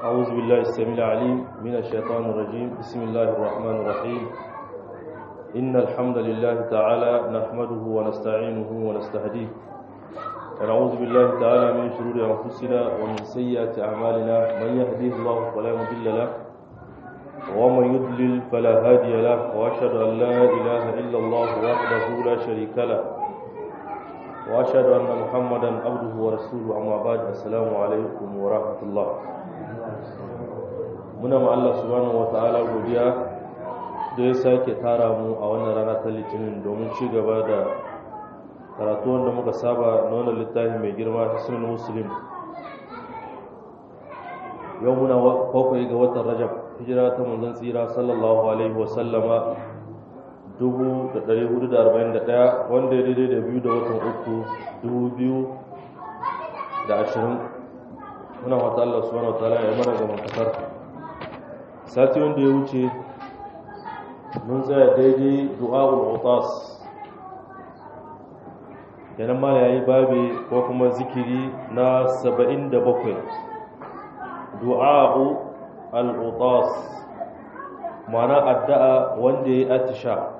أعوذ بالله السميع العليم من الشيطان الرجيم بسم الله الرحمن الرحيم إن الحمد لله تعالى نحمده ونستعينه ونستهديه ونعوذ بالله تعالى من شرور أنفسنا ومن سيئات أعمالنا من يهديه الله فلا مضل له ومن يضلل فلا هادي له وأشهد أن لا إله إلا الله وحده لا شريك له وأشهد أن محمدا عبده ورسوله أما بعد السلام عليكم ورحمة الله muna ma Allah subhanahu wata'ala godiya da ya sake tara mu a wannan rana ta litinin domin ci gaba da karatu wanda muka saba na wannan littafi mai girma hisnul muslim yau muna bakwai ga watan rajab hijira ta manzon tsira sallallahu alaihi wasallama 1441 wanda ya daidai da biyu da watan uku 2020 muna wata Allah subhanahu wata'ala ya mana gaban kasar sati wanda ya wuce mun tsaya daidai du'a'ul utas kenan ma yayi babi ko kuma zikiri na 77 du'a'u al-utas ma'ana addu'a wanda yayi atisha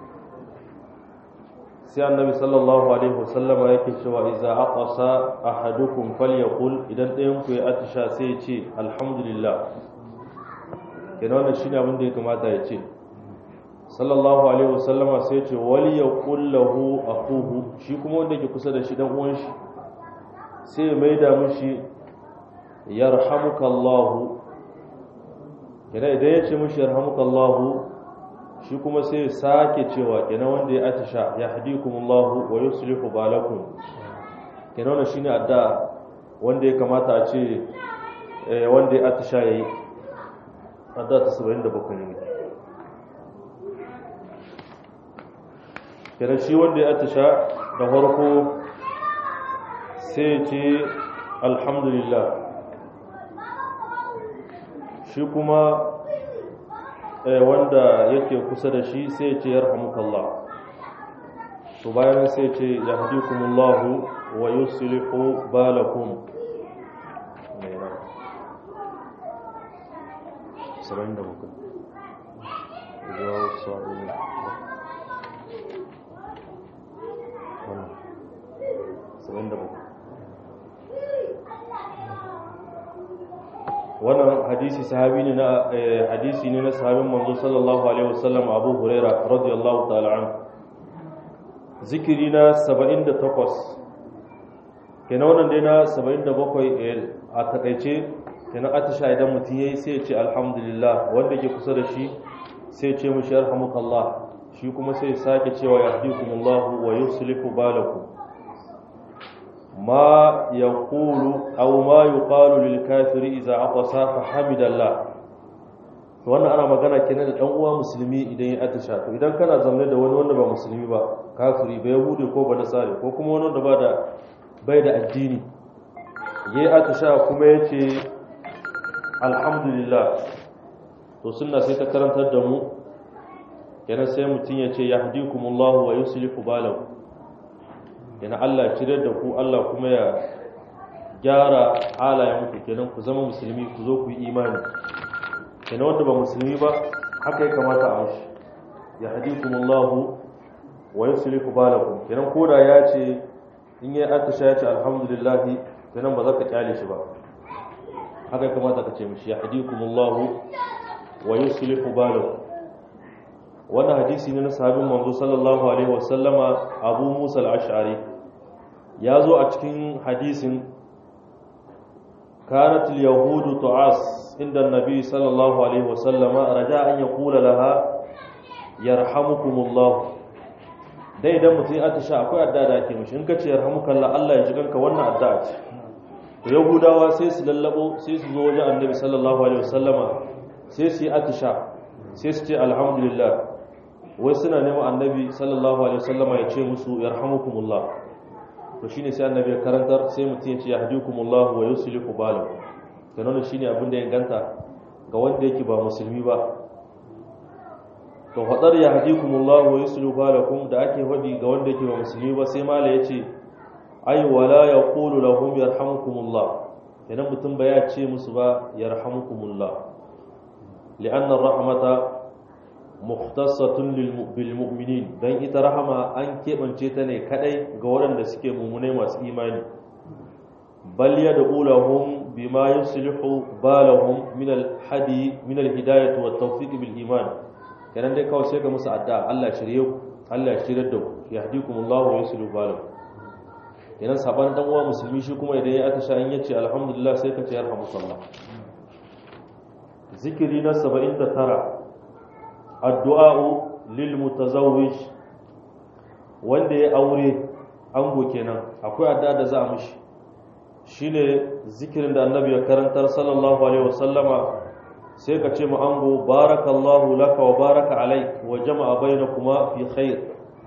sai annabi sallallahu alaihi wasallam yake cewa idza aqasa ahadukum falyaqul idan ɗayan ku ya atisha sai ya ce alhamdulillah kenan wannan shine abin da ya kamata ya ce sallallahu alaihi wasallama sai ce wali ya kullahu akuhu shi kuma wanda ke kusa da shi dan uwan shi sai ya maida mishi yarhamukallahu kenan idan ya ce mishi yarhamukallahu shi kuma sai ya sake cewa kenan wanda ya atisha yahdikumullahu wa yuslihu balakum kenan wannan shine adda wanda ya kamata a ce wanda ya atisha yayi adda ta 77 ne kira shi wanda ya atisha da farko sai ce alhamdulillah shi kuma wanda yake kusa da shi sai ce yarhamukallah to bayan sai ce yahdikumullahu wa yuslihu balakum saba'in da bakwai zuwa wasu sa'o'i saba'in da bakwai wannan hadisi sahabi ne na hadisi ne na sahabin manzo sallallahu alaihi wasallam abu huraira radiyallahu ta'ala an zikiri na 78 kenan wannan dai na 77 a takaice kenan atisha idan mutum yayi sai ya ce alhamdulillah wanda ke kusa da shi sai ya ce mushi yarhamukallah shi kuma sai ya sake cewa yahdikumullahu wa yuslihu balakum ma yaqulu aw ma yuqalu lil kafiri idza aqasa fa hamidallah to wannan ana magana kenan da dan uwa musulmi idan ya atisha to idan kana zaune da wani wanda ba musulmi ba kafiri ba yahudi ko ba nasari ko kuma wani wanda ba da bai da addini yayi atisha kuma yace alhamdulillah to sunna sai ta karantar da mu kenan sai mutum ya ce yahdikumullahu wa yuslihu balakum kenan Allah cire da ku Allah kuma ya gyara halayen ku kenan ku zama musulmi ku zo ku yi imani kenan wanda ba musulmi ba haka ya kamata a mashi yahdikumullahu wa yuslihu balakum kenan koda ya ce in ya atisha ya ce alhamdulillah kenan ba za ka kyale shi ba haka kamata ka ce mishi yahdikumullahu wa yuslihu balakum wannan hadisi ne na sahabin manzo sallallahu alaihi wasallama Abu Musa al-Ash'ari ya zo a cikin hadisin kanat al-yahudu tu'as inda an-nabi sallallahu alaihi wasallama raja an yaqula laha yarhamukumullah dai idan mutum ya tasha akwai addu'a da ake mishi in ka ce yarhamukallah Allah ya ji kanka wannan addu'a ce yahudawa sai su lallabo sai su zo wajen annabi sallallahu alaihi wasallama sai su yi atisha sai su ce alhamdulillah wai suna neman annabi sallallahu alaihi wasallama ya ce musu yarhamukumullah to shine sai annabi ya karantar sai mutum ya ce yahdikumullah wa yuslihu balakum kana wannan shine abin da ya ganta ga wanda yake ba musulmi ba to hadar yahdikumullah wa yuslihu balakum da ake faɗi ga wanda yake ba musulmi ba sai mala ya ce ai wala yaqulu lahum yarhamukumullah idan mutum ba ya ce musu ba yarhamukumullah li'anna rahmata mukhtassatun bil mu'minin dan ita rahama an kebance ta ne kadai ga waɗanda suke mumune masu imani bal yad'u lahum bima yuslihu balahum min al hadi min al hidayah wat tawfiq bil iman kenan dai kawai sai ga musu addu'a Allah shirye ku Allah shirye da ku yahdikumullahu wa yuslihu balakum kenan saban dan uwa musulmi shi kuma idan ya atasha in yace alhamdulillah sai ka ce yarhamukallah zikiri na 79 addu'a'u lil mutazawwij wanda ya aure ango kenan akwai addu'a da za a mishi shine zikirin da annabi ya karantar sallallahu alaihi wasallama sai ka ce mu ango barakallahu laka wa baraka alaik wa jama'a bainakuma fi khair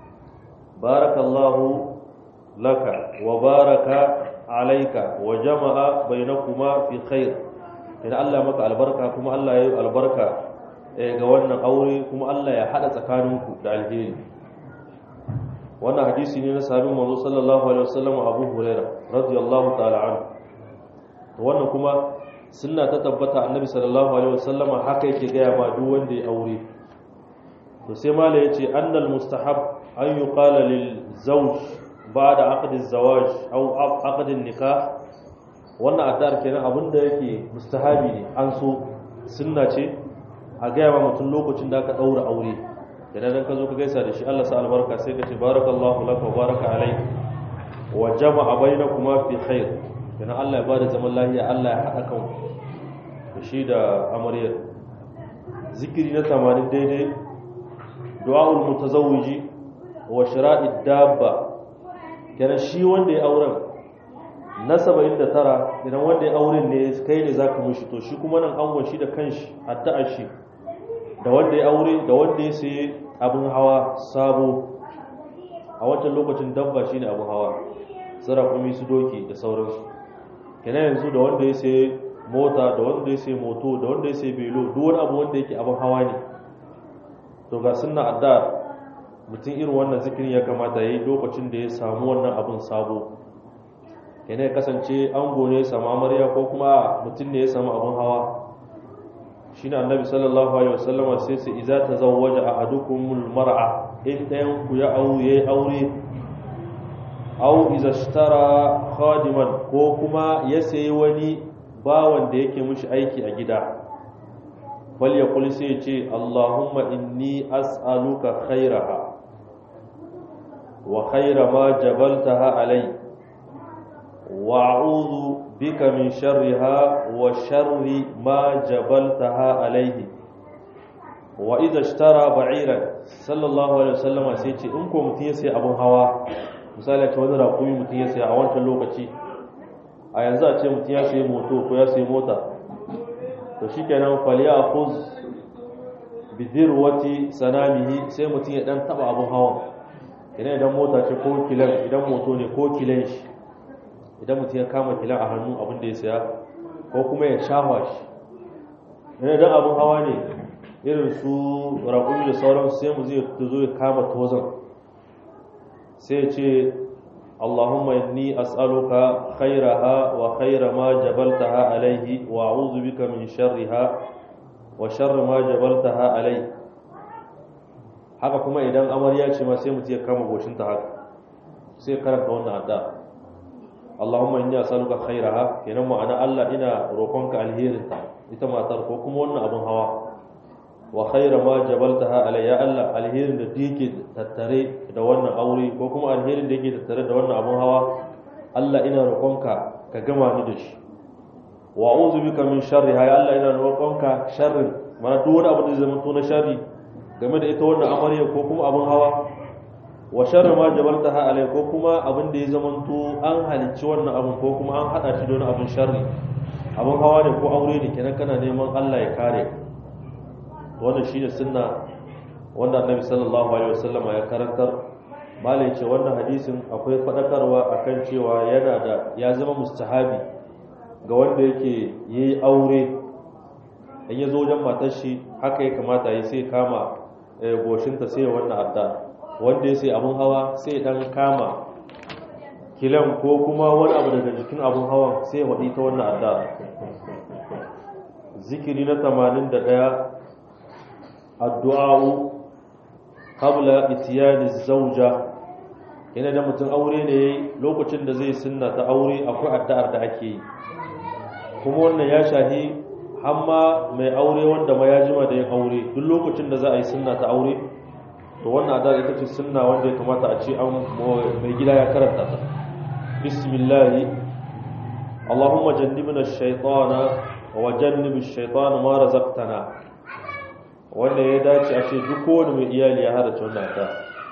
barakallahu laka wa baraka alaika wa jama'a bainakuma fi khair idan Allah maka albarka kuma Allah ya yi albarka ga wannan aure kuma Allah ya hada tsakaninku da alheri wannan hadisi ne na sahabin manzo sallallahu alaihi wasallam Abu Huraira radiyallahu ta'ala anhu wannan kuma sunna ta tabbata annabi sallallahu alaihi wasallam haka yake gaya ma duk wanda ya aure to sai mala yace annal mustahab an yuqala lil zawj ba'da aqd az-zawaj aw aqd an-nikah wannan addar kenan abinda yake mustahabi ne an so sunna ce a gaya ma mutum lokacin da aka ɗaura aure idan dan ka zo ka gaisa da shi Allah sa albarka sai ka ce barakallahu laka wa baraka alai wa jama'a bainakuma fi khair idan Allah ya bada zaman lafiya Allah ya haɗa kan da shi da amaryar zikiri na 80 daidai du'aul mutazawwiji wa shira'id dabba kenan shi wanda ya auren na 79 idan wanda ya auren ne kai ne zaka mishi to shi kuma nan angon shi da kanshi addu'a shi da wanda ya aure da wanda ya sayi abin hawa sabo a wancan lokacin dabba shine abin hawa sarakumi su doki da sauransu kenan yanzu da wanda ya sayi mota da wanda ya sayi moto da wanda ya sayi belo duk wani abu wanda yake abin hawa ne to ga sunna adda mutum irin wannan zikirin ya kamata yayi lokacin da ya samu wannan abin sabo kenan ya kasance ango ne ya samu amarya ko kuma mutum ne ya samu abin hawa shine annabi sallallahu alaihi wasallama sai sai idza tazawwaja ahadukumul mar'a in dayan ku ya aure aure aw idza ishtara khadiman ko kuma ya sayi wani bawan da yake mishi aiki a gida bal ya kuli sai ce allahumma inni as'aluka khairaha wa khaira ma jabaltaha alai wa a'udhu bika min sharriha wa sharri ma jabaltaha alaihi wa idza ishtara ba'iran sallallahu alaihi wasallam sai ce in ko mutun ya sai abun hawa misali ce wani raƙumi mutun ya sai a wancan lokaci a yanzu a ce mutun ya sai moto ko ya sai mota to shikenan falyakhuz bidirwati sanamihi sai mutun ya dan taba abun hawan idan idan mota ce ko kilan idan moto ne ko kilan shi idan mutum ya kama kilan a hannu abin da ya saya ko kuma ya shafa shi yana don abin hawa ne irin su raƙumi da sauran sai mu zai zo ya kama tozon sai ce Allahumma inni as'aluka khairaha wa khaira ma jabaltaha alaihi wa a'udhu bika min sharriha wa sharri ma jabaltaha alaihi haka kuma idan amarya ce ma sai mutum ya kama goshinta haka sai karanta wannan addu'a Allahumma inni as'aluka khairaha kenan ma'ana Allah ina roƙonka alherinta ita matar ko kuma wannan abun hawa wa khaira ma jabaltaha alayya Allah alherin da yake tattare da wannan aure ko kuma alherin da yake tattare da wannan abun hawa Allah ina roƙonka ka gama ni da shi wa a'udhu bika min sharriha ya Allah ina roƙonka sharrin mana duk wani abu da zai zama to na sharri game da ita wannan amarya ko kuma abun hawa wa sharri ma jabaltaha alai ko kuma abin da ya zamanto an halicci wannan abin ko kuma an hada shi da wani abin sharri abin hawa ne ko aure ne kenan kana neman Allah ya kare wannan shine sunna wanda Annabi sallallahu alaihi wasallam ya karantar malai ce wannan hadisin akwai fadakarwa akan cewa yana da ya zama mustahabi ga wanda yake yayi aure in ya zo wajen matar shi haka ya kamata ya sai kama goshinta sai ya wannan adda wanda ya sai abun hawa sai dan kama kilan ko kuma wani abu daga jikin abun hawan sai waɗi ta wannan addu'a zikiri na 81 addu'a'u qabla itiyani zawja yana da mutum aure ne lokacin da zai sunna ta aure akwai addu'ar da ake yi kuma wannan ya shahi hamma mai aure wanda ma ya jima da yin aure duk lokacin da za a yi sunna ta aure to wannan addu'ar ita ce sunna wanda ya kamata a ce an mai gida ya karanta ta bismillah Allahumma jannibna ash-shaytana wa jannibi ash-shaytana ma razaqtana wanda ya dace a ce duk kowane mai iyali ya hada wannan addu'a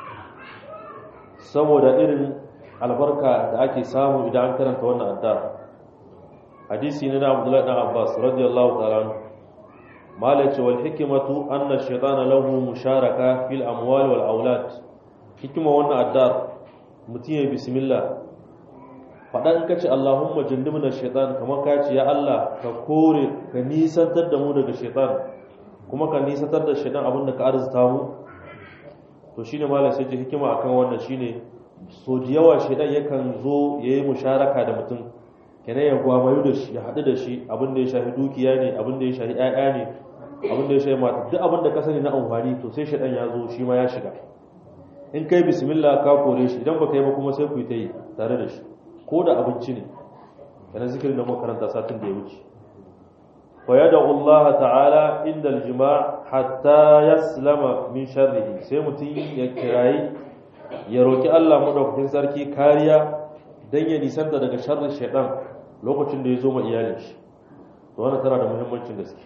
saboda irin albarka da ake samu idan an karanta wannan addu'a hadisi ne na Abdullah ibn Abbas radiyallahu ta'ala anhu malaci wal hikmatu anna ash-shaytana lahu musharaka fil amwal wal aulad hikima wannan addu'a mutum ya bismillah fadan kace Allahumma jannibna ash-shaytan kamar kace ya Allah ka kore ka nisantar da mu daga shaytan kuma ka nisantar da shaytan abinda ka arzuta mu to shi ne malam sai ji hikima akan wannan shine so da yawa shedan yakan zo yayi musharaka da mutum kenan ya gwamayu da shi ya haɗu da shi abin da ya shafi dukiya ne abin da ya shafi ƴaƴa ne abin da ya shafi mata duk abin da ka sani na amfani to sai shedan ya zo shi ma ya shiga in kai bismillah ka kore shi idan baka yi ba kuma sai ku yi ta yi tare da shi ko da abinci ne kana zikirin da makaranta satin da ya wuce ويدعو الله تعالى عند الجماع حتى يسلم من شره sai mutum ya kirayi ya roki Allah madaukakin sarki kariya dan ya nisanta daga sharrin shaitan lokacin da ya zo ma iyalin shi to wannan tana da muhimmancin gaske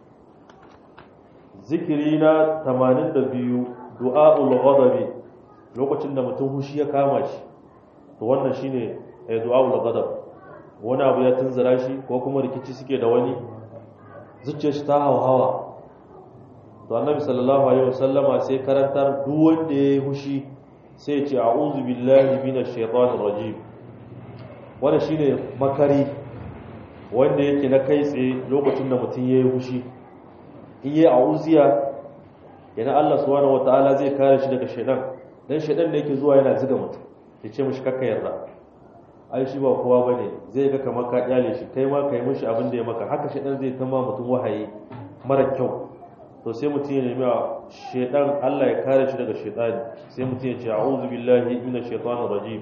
zikiri na 82 du'aul ghadabi lokacin da mutum hushi ya kama shi to wannan shine du'aul ghadab wani abu ya tunzura shi ko kuma rikici suke da wani zuciyar shi ta hawa to annabi sallallahu alaihi wasallama sai karantar duk wanda yayi hushi sai ya ce a'udhu billahi minash shaitanir rajim wannan shine makari wanda yake na kai tsaye lokacin da mutum yayi hushi in yayi a'uziya yana Allah subhanahu wataala zai kare shi daga shaitan dan shaitan ne yake zuwa yana ziga mutum ya ce mishi kakka yarda ai shi ba kowa bane zai ga kamar ka kyale shi kai ma kai mishi abin da ya maka haka shedan zai tama mutum wahayi mara kyau to sai mutum ya nemi shedan Allah ya kare shi daga shedani sai mutum ya ce a'udhu billahi minash shaitanir rajim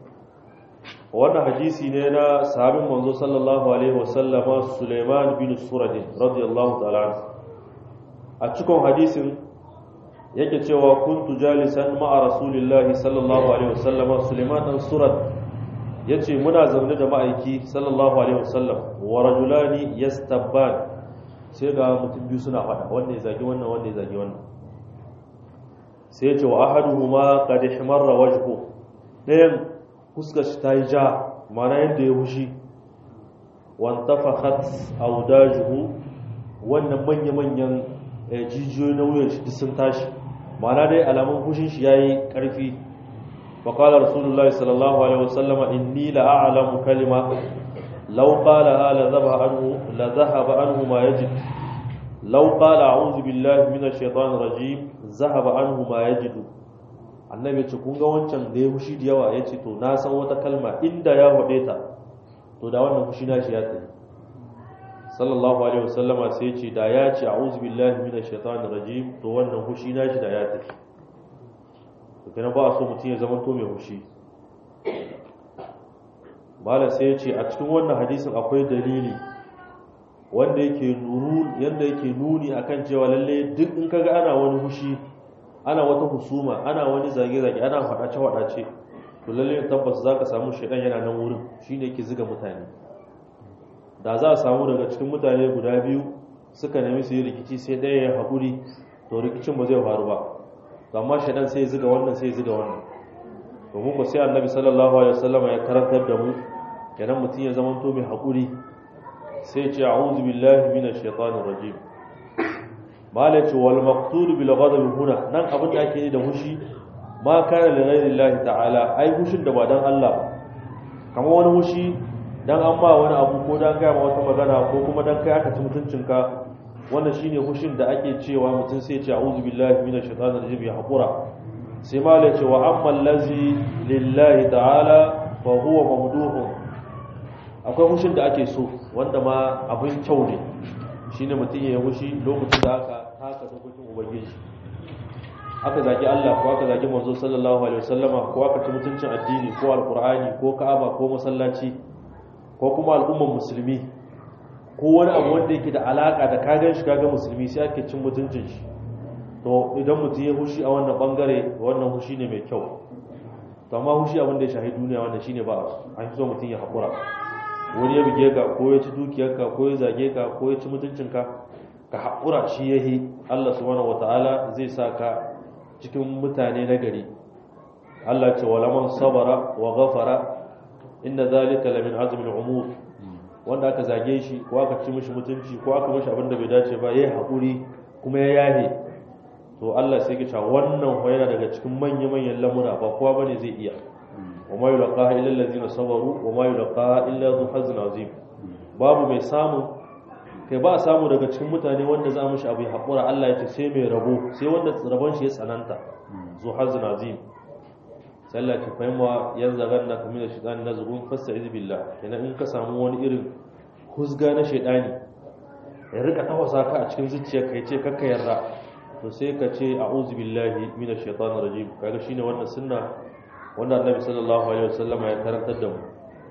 wannan hadisi ne na sahabin manzo sallallahu alaihi wasallama Sulaiman bin Surad radiyallahu ta'ala anhu a cikin hadisin yake cewa kuntu jalisan ma'a rasulillahi sallallahu alaihi wasallama Sulaiman dan Surad ya ce muna zaune da ma'aiki sallallahu alaihi wasallam wa rajulani yastabban sai ga mutum biyu suna fada wanda ya zagi wannan wanda ya zagi wannan sai ya ce wa ahaduhuma qad ihmarra wajhu dayan fuskar shi ta yi ja mana yadda ya hushi wan tafakhat awdajuhu wannan manya manyan jijiyoyi na wuyan shi sun tashi mana dai alamun hushin shi yayi karfi فقال رسول الله صلى الله عليه وسلم إني لأعلم كلمة لو قالها لذهب عنه لذهب عنه ما يجد لو قال أعوذ بالله من الشيطان الرجيم ذهب عنه ما يجد annabi ce kun ga wancan da ya fushi da yawa ya ce to na san wata kalma inda ya faɗe ta to da wannan fushi na shi ya tsaye sallallahu alaihi wasallama sai ya ce da ya ce a'udhu billahi minash shaitanir rajim to wannan fushi na shi da ya tafi to kenan ba a so mutum ya zama to mai hushi malam sai ya ce a cikin wannan hadisin akwai dalili wanda yake nuru yanda yake nuni akan cewa lalle duk in kaga ana wani hushi ana wata husuma ana wani zage-zage ana faɗace-faɗace to lalle tabbas zaka samu shaidan yana nan wurin shine yake ziga mutane da za a samu daga cikin mutane guda biyu suka nemi su yi rikici sai ɗaya ya haƙuri to rikicin ba zai faru ba amma shaidan sai ziga wannan sai ziga wannan domin ba sai annabi sallallahu alaihi wasallam ya karantar da mu kenan mutum ya zama to mai haƙuri sai ce a'udhu billahi minash shaitanir rajim malai ce wal maqtud bil ghadab huna nan abin da ake yi da hushi ma kana li ghayri Allah ta'ala ai hushin da ba dan Allah ba kamar wani hushi dan an ba wani abu ko dan ga wata magana ko kuma dan kai aka ci mutuncinka wannan shine hushin da ake cewa mutum sai ce a'udhu billahi minash shaitanir rajim ya hakura sai malai ce wa amma allazi lillahi ta'ala fa huwa mamduhun akwai hushin da ake so wanda ma abin kyau ne shine mutum ya yi hushi lokacin da aka taka dokokin ubangiji aka zagi Allah ko aka zagi manzo sallallahu alaihi wasallama ko aka ci mutuncin addini ko alqur'ani ko ka'aba ko masallaci ko kuma al'ummar musulmi ko wani abu wanda yake da alaka da kagan shi kaga musulmi sai ake cin mutuncin shi to idan mutum ya hushi a wannan bangare wannan hushi ne mai kyau to amma hushi abin da ya shahi duniya wanda shine ba an fi so mutum ya haƙura wani ya buge ka ko ya ci dukiyarka ko ya zage ka ko ya ci mutuncinka ka haƙura shi ya yi Allah subhanahu wata'ala zai sa ka cikin mutane na gari Allah ce walaman sabara wa ghafara inda zalika lamin azmin umur wanda aka zage shi ko aka ci mishi mutunci ko aka mishi abin da bai dace ba yayi haƙuri kuma ya yahe to Allah sai ya ce wannan yana daga cikin manya-manyan lamura ba kowa bane zai iya وما يلقاها إلا الذين صبروا وما يلقاها إلا ذو حظ عظيم babu mai samu kai ba samu daga cikin mutane wanda za mu shi abu ya haƙura Allah ya ce sai mai rabo sai wanda rabon shi ya tsananta zu hazin azim sai Allah ya fahimwa yan zagan na kamar da shaitan na zubun fassa izbillah kenan in ka samu wani irin husga na shaitani ya rika tawasa ka a cikin zuciya kai ce kakka yarda to sai ka ce a'udhu billahi minash shaitanir rajim kaga shine wannan sunna wanda annabi sallallahu alaihi wasallam ya karantar da mu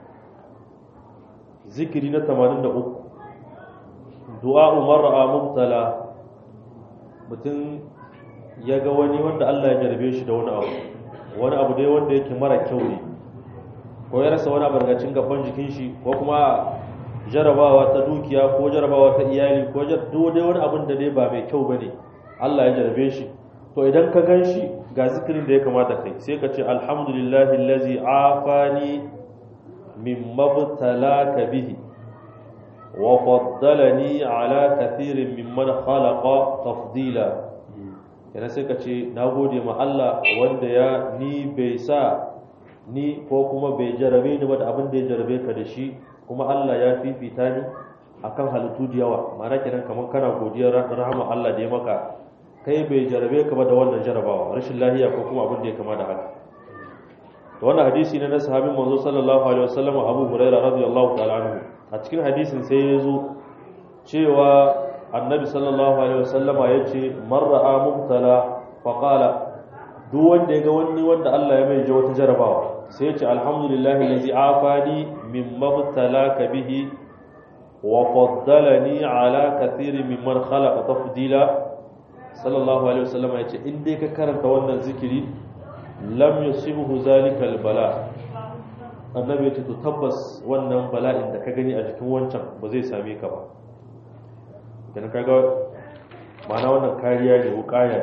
zikiri na 83 du'a umar ra'a mubtala mutum ya ga wani wanda Allah ya jarbe shi da wani abu wani abu dai wanda yake mara kyau ne ko ya rasa wani abargacin gaban jikin shi ko kuma jarabawa ta dukiya ko jarabawa ta iyali ko duk dai wani abin da dai ba mai kyau bane Allah ya jarbe shi to idan ka gan shi ga zikirin da ya kamata kai sai ka ce alhamdulillahi allazi afani min mabtalaka bihi wa faddalani ala kathirin mimman khalaqa tafdila yana sai ka ce nagode ma Allah wanda ya ni bai sa ni ko kuma bai jarabe ni ba da abin da ya jarabe ka da shi kuma Allah ya fifita ni akan halittu da yawa ma'ana kenan kamar kana godiyar rahama Allah da ya maka kai bai jarabe ka ba da wannan jarabawa rashin lahiya ko kuma abin da ya kama da haka to wannan hadisi ne na sahabin manzo sallallahu alaihi wasallam Abu Hurairah radiyallahu ta'ala anhu a cikin hadisin sai ya zo cewa annabi sallallahu alaihi wasallama yace man ra'a mubtala fa qala duk wanda ya ga wani wanda Allah ya mai wata jarabawa sai ya ce alhamdulillahi allazi afani mimma mubtalaka bihi wa faddalani ala kathirin mimman khalaqa tafdila sallallahu alaihi wasallam ya ce in dai ka karanta wannan zikiri lam yusibuhu zalika albala annabi ya ce to tabbas wannan bala'in da ka gani a jikin wancan ba zai same ka ba idan ka ga ma'ana wannan kariya ne wukaya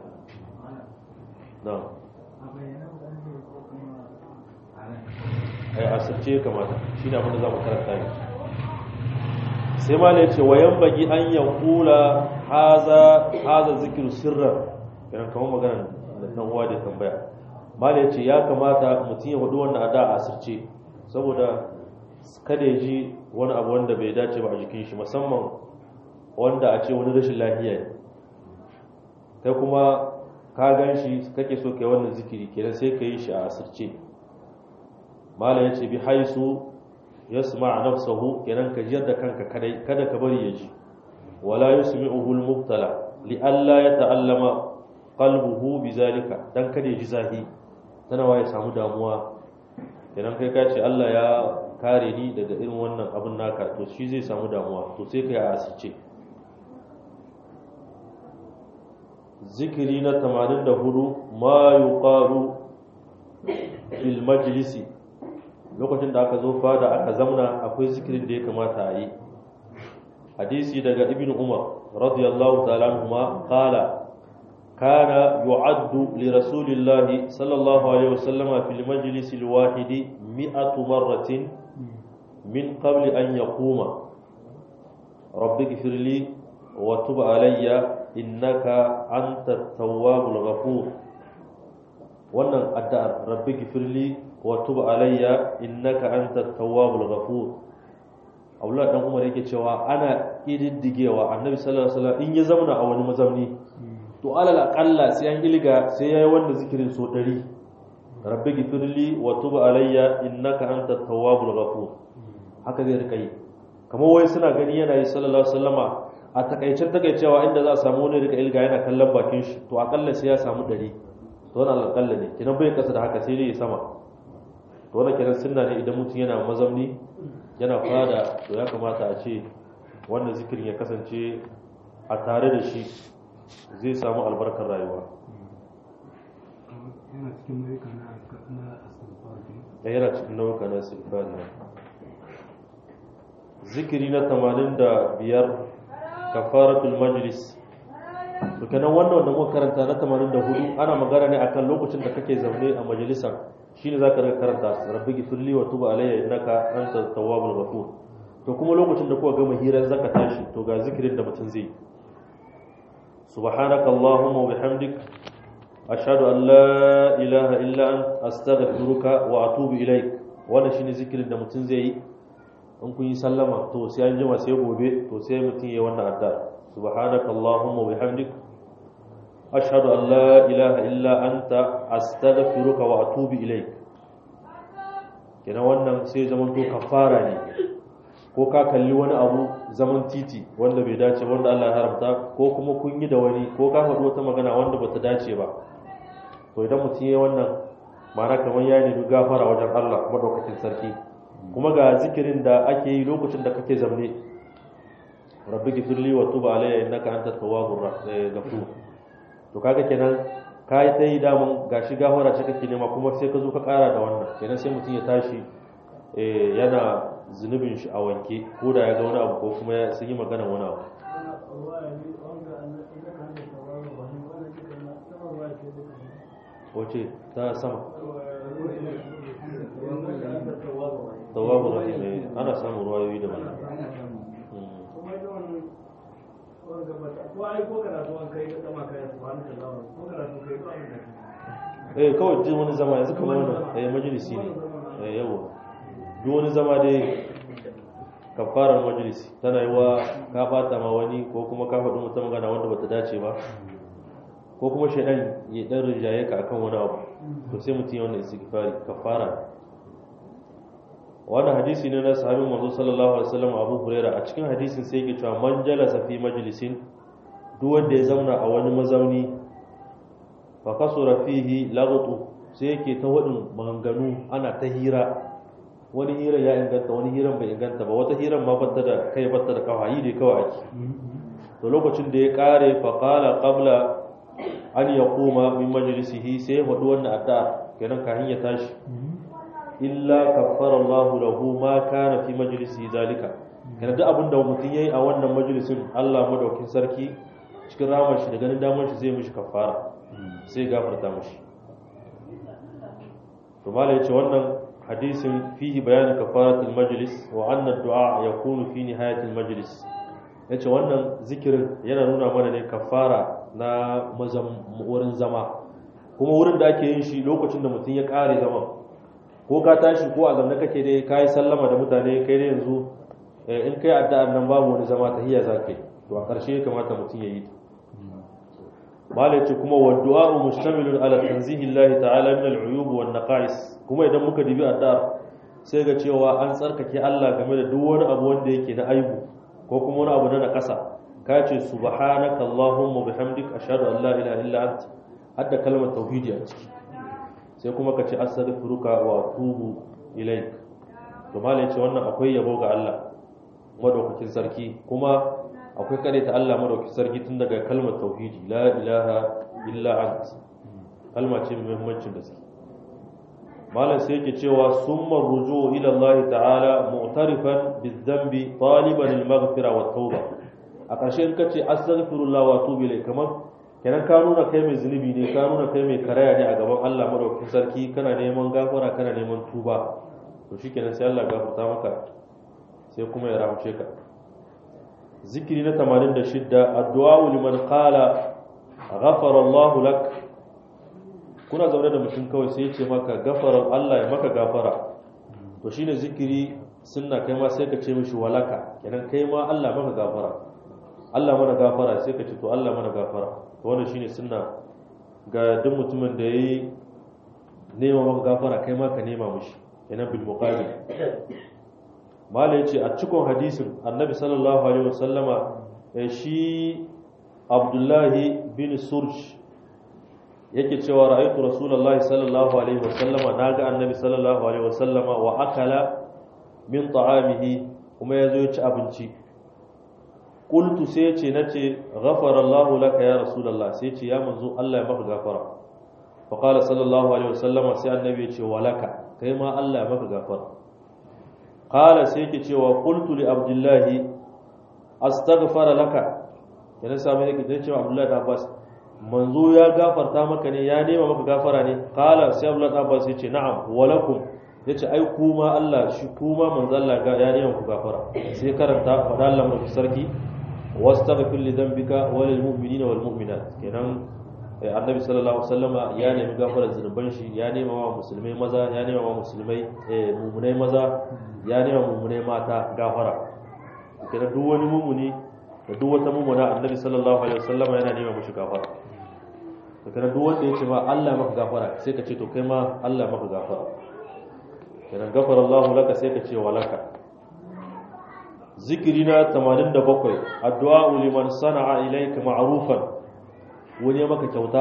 na ai asirce kamata shi ne abinda za mu karanta ne sai ma ne ce wayan bagi an yankula haza haza zikiru sirran idan kamar magana da dan uwa da tambaya mala yace ya kamata mutum ya hudu wannan ada a asirce saboda kada ya ji wani abu wanda bai dace ba a jikin shi musamman wanda a ce wani rashin lafiya ne kai kuma ka gan shi kake so kai wannan zikiri kenan sai ka yi shi a asirce mala yace bi haisu yasma nafsahu kenan ka jiyar da kanka kadai kada ka bari ya ji wala yusmi'uhu al-mubtala li alla yata'allama qalbuhu bizalika dan kada ya ji zahi tana waye samu damuwa kenan kai ka ce Allah ya kare ni daga irin wannan abin naka to shi zai samu damuwa to sai kai a asice zikiri na 84 ma yuqalu fil majlisi lokacin da aka zo fada aka zamna akwai zikirin da ya kamata a yi hadisi daga ibn umar radiyallahu ta'ala anhuma qala kana yu'addu li rasulillahi sallallahu alaihi wasallam fil majlis al wahid mi'atu marratin min qabl an yaquma rabbi ighfir li wa tub alayya innaka antat tawwabul ghafur wannan addu'ar rabbi ighfir li wa tub alayya innaka antat tawwabul ghafur Abdullah dan Umar yake cewa ana ididdigewa Annabi sallallahu alaihi wasallam in ya zauna a wani mazamni to alal aqalla sai an ilga sai yayi wanda zikirin so 100 rabbi gifirli wa tub alayya innaka antat tawwabul ghafur haka zai rika yi kamar wai suna gani yana yi sallallahu alaihi wasallama a takaicen takaicewa inda za a samu wani rika ilga yana kallon bakin shi to akalla sai ya samu ɗari to wannan alƙalla ne kinan bai kasa da haka sai dai ya sama to wannan kiran sunna ne idan mutum yana mazamni yana fada to ya kamata a ce wannan zikirin ya kasance a tare da shi zai samu albarkar rayuwa yana cikin nau'ika na na astaghfar da yana cikin nau'uka na istighfar ne zikiri na 85 kafaratul majlis to kenan wannan wanda muka karanta na 84 ana magana ne akan lokacin da kake zaune a majalisar shine zaka rika karanta rabbi gifirli wa tub alayya innaka antat tawwabul ghafur to kuma lokacin da kuka gama hirar zaka tashi to ga zikirin da mutum zai subhanaka allahumma wa bihamdik ashhadu an la ilaha illa ant astaghfiruka wa atubu ilaik wannan shine zikirin da mutum zai yi in kun yi sallama to sai an jima sai gobe to sai mutum ya wannan addu'a subhanaka allahumma wa bihamdik ashhadu an la ilaha illa anta astaghfiruka wa atubu ilaik kenan wannan sai zaman to kafara ne ko ka kalli wani abu zaman titi wanda bai dace ba, wanda Allah ya haramta ko kuma kun yi da wani ko ka faɗi wata magana wanda bata dace ba to idan mutum ya wannan ma'ana kamar ya nemi gafara wajen Allah madaukakin sarki kuma ga zikirin da ake yi lokacin da kake zamne rabbi gifirli wa tuba alayya innaka antat tawwabur ghafur to kaga kenan ka yi dai damun gashi gafara ce kake nema kuma sai ka zo ka kara da wannan kenan sai mutum ya tashi eh, yana zunubin shi a wanke ko da ya ga wani abu ko kuma ya sun yi magana wani abu wace ta sama tawwabur rahim eh, ana samun ruwayoyi da mana eh kawai duk wani zama yanzu kamar wannan eh majalisi ne eh yawa duk wani zama dai kafarar majalisi tana yi wa ka bata ma wani ko kuma ka faɗi wata magana wanda bata dace ba ko kuma shaidan ya dan rinjaye ka akan wani abu to sai mutum ya wannan istighfari kafara wannan hadisi ne na sahabin manzo sallallahu alaihi wasallam Abu Hurairah a cikin hadisin sai yake cewa man jalasa fi majlisin duk wanda ya zauna a wani mazauni fa kasura fihi laghtu sai yake ta wadin maganganu ana ta hira wani hiran ya inganta wani hiran bai inganta ba wata hiran ma batta da kai batta da kawai dai kawai ake to lokacin da ya kare fa qala qabla an yaquma min majlisihi sai ya faɗi wannan addu'a kenan kafin ya tashi illa kaffara Allah lahu ma kana fi majlisi zalika kana duk abin da mutum yayi a wannan majalisin Allah madaukin sarki cikin ramar shi da ganin damar shi zai mishi kaffara sai gafarta mishi to malai yace wannan hadisin fihi bayan kafaratul majlis wa anna du'a yakunu fi nihayatil majlis yace wannan zikirin yana nuna mana ne kafara na mazam wurin zama kuma wurin da ake yin shi lokacin da mutum ya kare zaman ko ka tashi ko a zamne kake dai ka yi sallama da mutane kai dai yanzu in kai addu'ar nan babu wani zama tahiyya za ka yi to a ƙarshe ya kamata mutum ya yi ta malai ce kuma wa du'a'u mustamilun ala tanzihi Allah ta'ala min al-uyub wan naqais kuma idan muka dibi addu'ar sai ga cewa an tsarkake Allah game da duk wani abu wanda yake na aibu ko kuma wani abu na nakasa ka ce subhanaka allahumma bihamdik ashhadu an la ilaha illa anta hadda kalmar tauhidi a ciki sai kuma ka ce astaghfiruka wa atubu ilaik to malai ce wannan akwai yabo ga Allah madaukakin sarki kuma akwai kare ta Allah madaukakin sarki tun daga kalmar tauhidi la ilaha illa ant kalma ce mai muhimmancin gaske malam sai yake cewa summa ruju ila Allah ta'ala mu'tarifan bizambi taliban al-maghfira wa tauba a ƙarshe in kace astaghfirullah wa atubu ilaik kamar kenan ka nuna kai mai zunubi ne ka nuna kai mai karaya ne a gaban Allah madaukakin sarki kana neman gafara kana neman tuba to shikenan sai Allah gafarta maka sai kuma ya rahmace ka zikiri na 86 addu'a liman qala ghafara Allah lak kuna zaune da mutum kawai sai ya ce maka gafara Allah ya maka gafara to shine zikiri sunna kai ma sai ka ce mishi walaka kenan kai ma Allah maka gafara Allah mana gafara sai ka ce to Allah mana gafara to wannan shine sunna ga duk mutumin da yayi nema maka gafara kai ma ka nema mushi yana bil muqabil malai yace a cikin hadisin annabi sallallahu alaihi wasallama shi abdullahi bin surj yake cewa ra'aytu rasulullahi sallallahu alaihi wasallama naga annabi sallallahu alaihi wasallama wa akala min ta'amihi kuma yazo ya ci abinci qultu sai yace nace ghafara Allahu laka ya rasulullah sai yace ya manzo Allah ya maka gafara fa qala sallallahu alaihi wasallama sai annabi yace walaka kai ma Allah ya maka gafara qala sai yake cewa qultu li abdullahi astaghfara laka yana sami yake da cewa abdullahi da abbas manzo ya gafarta maka ne ya nema maka gafara ne qala sai abdullahi da abbas yace na'am walakum yace ai kuma Allah shi kuma manzo Allah ga ya nema ku gafara sai karanta fada Allah mu sarki wastaghfir li dhanbika wa lil mu'minina wal mu'minat kenan annabi sallallahu alaihi wasallama ya nemi gafarar zunuban shi ya nema wa musulmai maza ya nema wa musulmai mumunai maza ya nema mumunai mata gafara kenan duk wani mumuni da duk wata mumuna annabi sallallahu alaihi wasallama yana nema mushi gafara kenan duk wanda ya ce ma Allah maka gafara sai ka ce to kai ma Allah maka gafara kenan gafara Allah laka sai ka ce walaka zikiri na 87 addu'a liman sana'a ilayka ma'rufan wani ya maka kyauta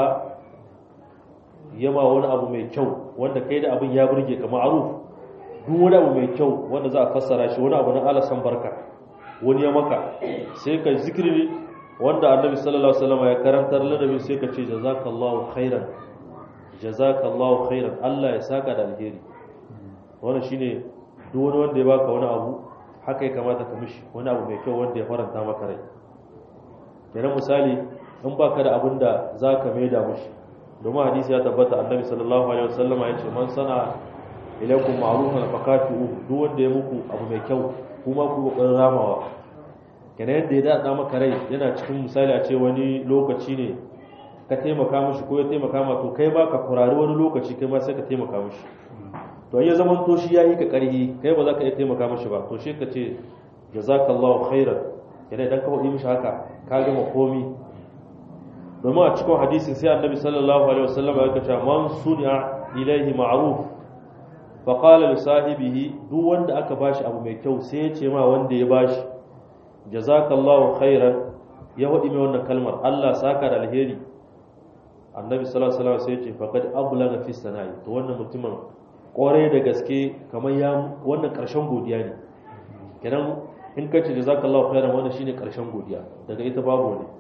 yama wani abu mai kyau wanda kai da abin ya burge ka ma'ruf duk wani abu mai kyau wanda za a fassara shi wani abu na alasan barka wani ya maka sai ka zikiri wanda annabi sallallahu alaihi wasallam ya karantar ladabi sai ka ce jazakallahu khairan jazakallahu khairan Allah ya saka da alheri wannan shine duk wani wanda ya baka wani abu haka ya kamata ka mishi wani abu mai kyau wanda ya faranta maka rai kenan misali in baka da abin da zaka maida mishi domin hadisi ya tabbata annabi sallallahu alaihi wasallam ya ce man sana ilaikum ma'rufan fakafi'u duk wanda ya muku abu mai kyau kuma ku kokarin ramawa kenan yadda ya dada maka rai yana cikin misali a ce wani lokaci ne ka taimaka mishi ko ya taimaka ma to kai ba ka kurari wani lokaci kai ma sai ka taimaka mishi to ya zaman to shi yayi ka karhi kai ba za ka iya taimaka mishi ba to shi ka ce jazakallahu khairan kenan idan ka faɗi mishi haka ka gama komi domin a cikin hadisin sai annabi sallallahu alaihi wasallam ya ce man suni'a ilaihi ma'ruf fa qala li sahibihi duk wanda aka bashi abu mai kyau sai ya ce ma wanda ya bashi jazakallahu khairan ya hudi mai wannan kalmar Allah saka da alheri annabi sallallahu alaihi wasallam sai ya ce faqad ablaga fi sana'i to wannan mutumin kore da gaske kamar ya wannan karshen godiya ne kenan in kace jazakallahu khairan wannan shine karshen godiya daga ita babu ne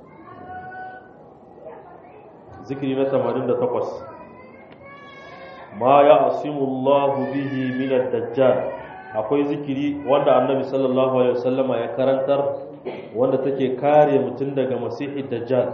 zikiri na 88 ma ya asimullahu bihi min ad-dajjal akwai zikiri wanda annabi sallallahu alaihi wasallama ya karantar wanda take kare mutum daga masihi dajjal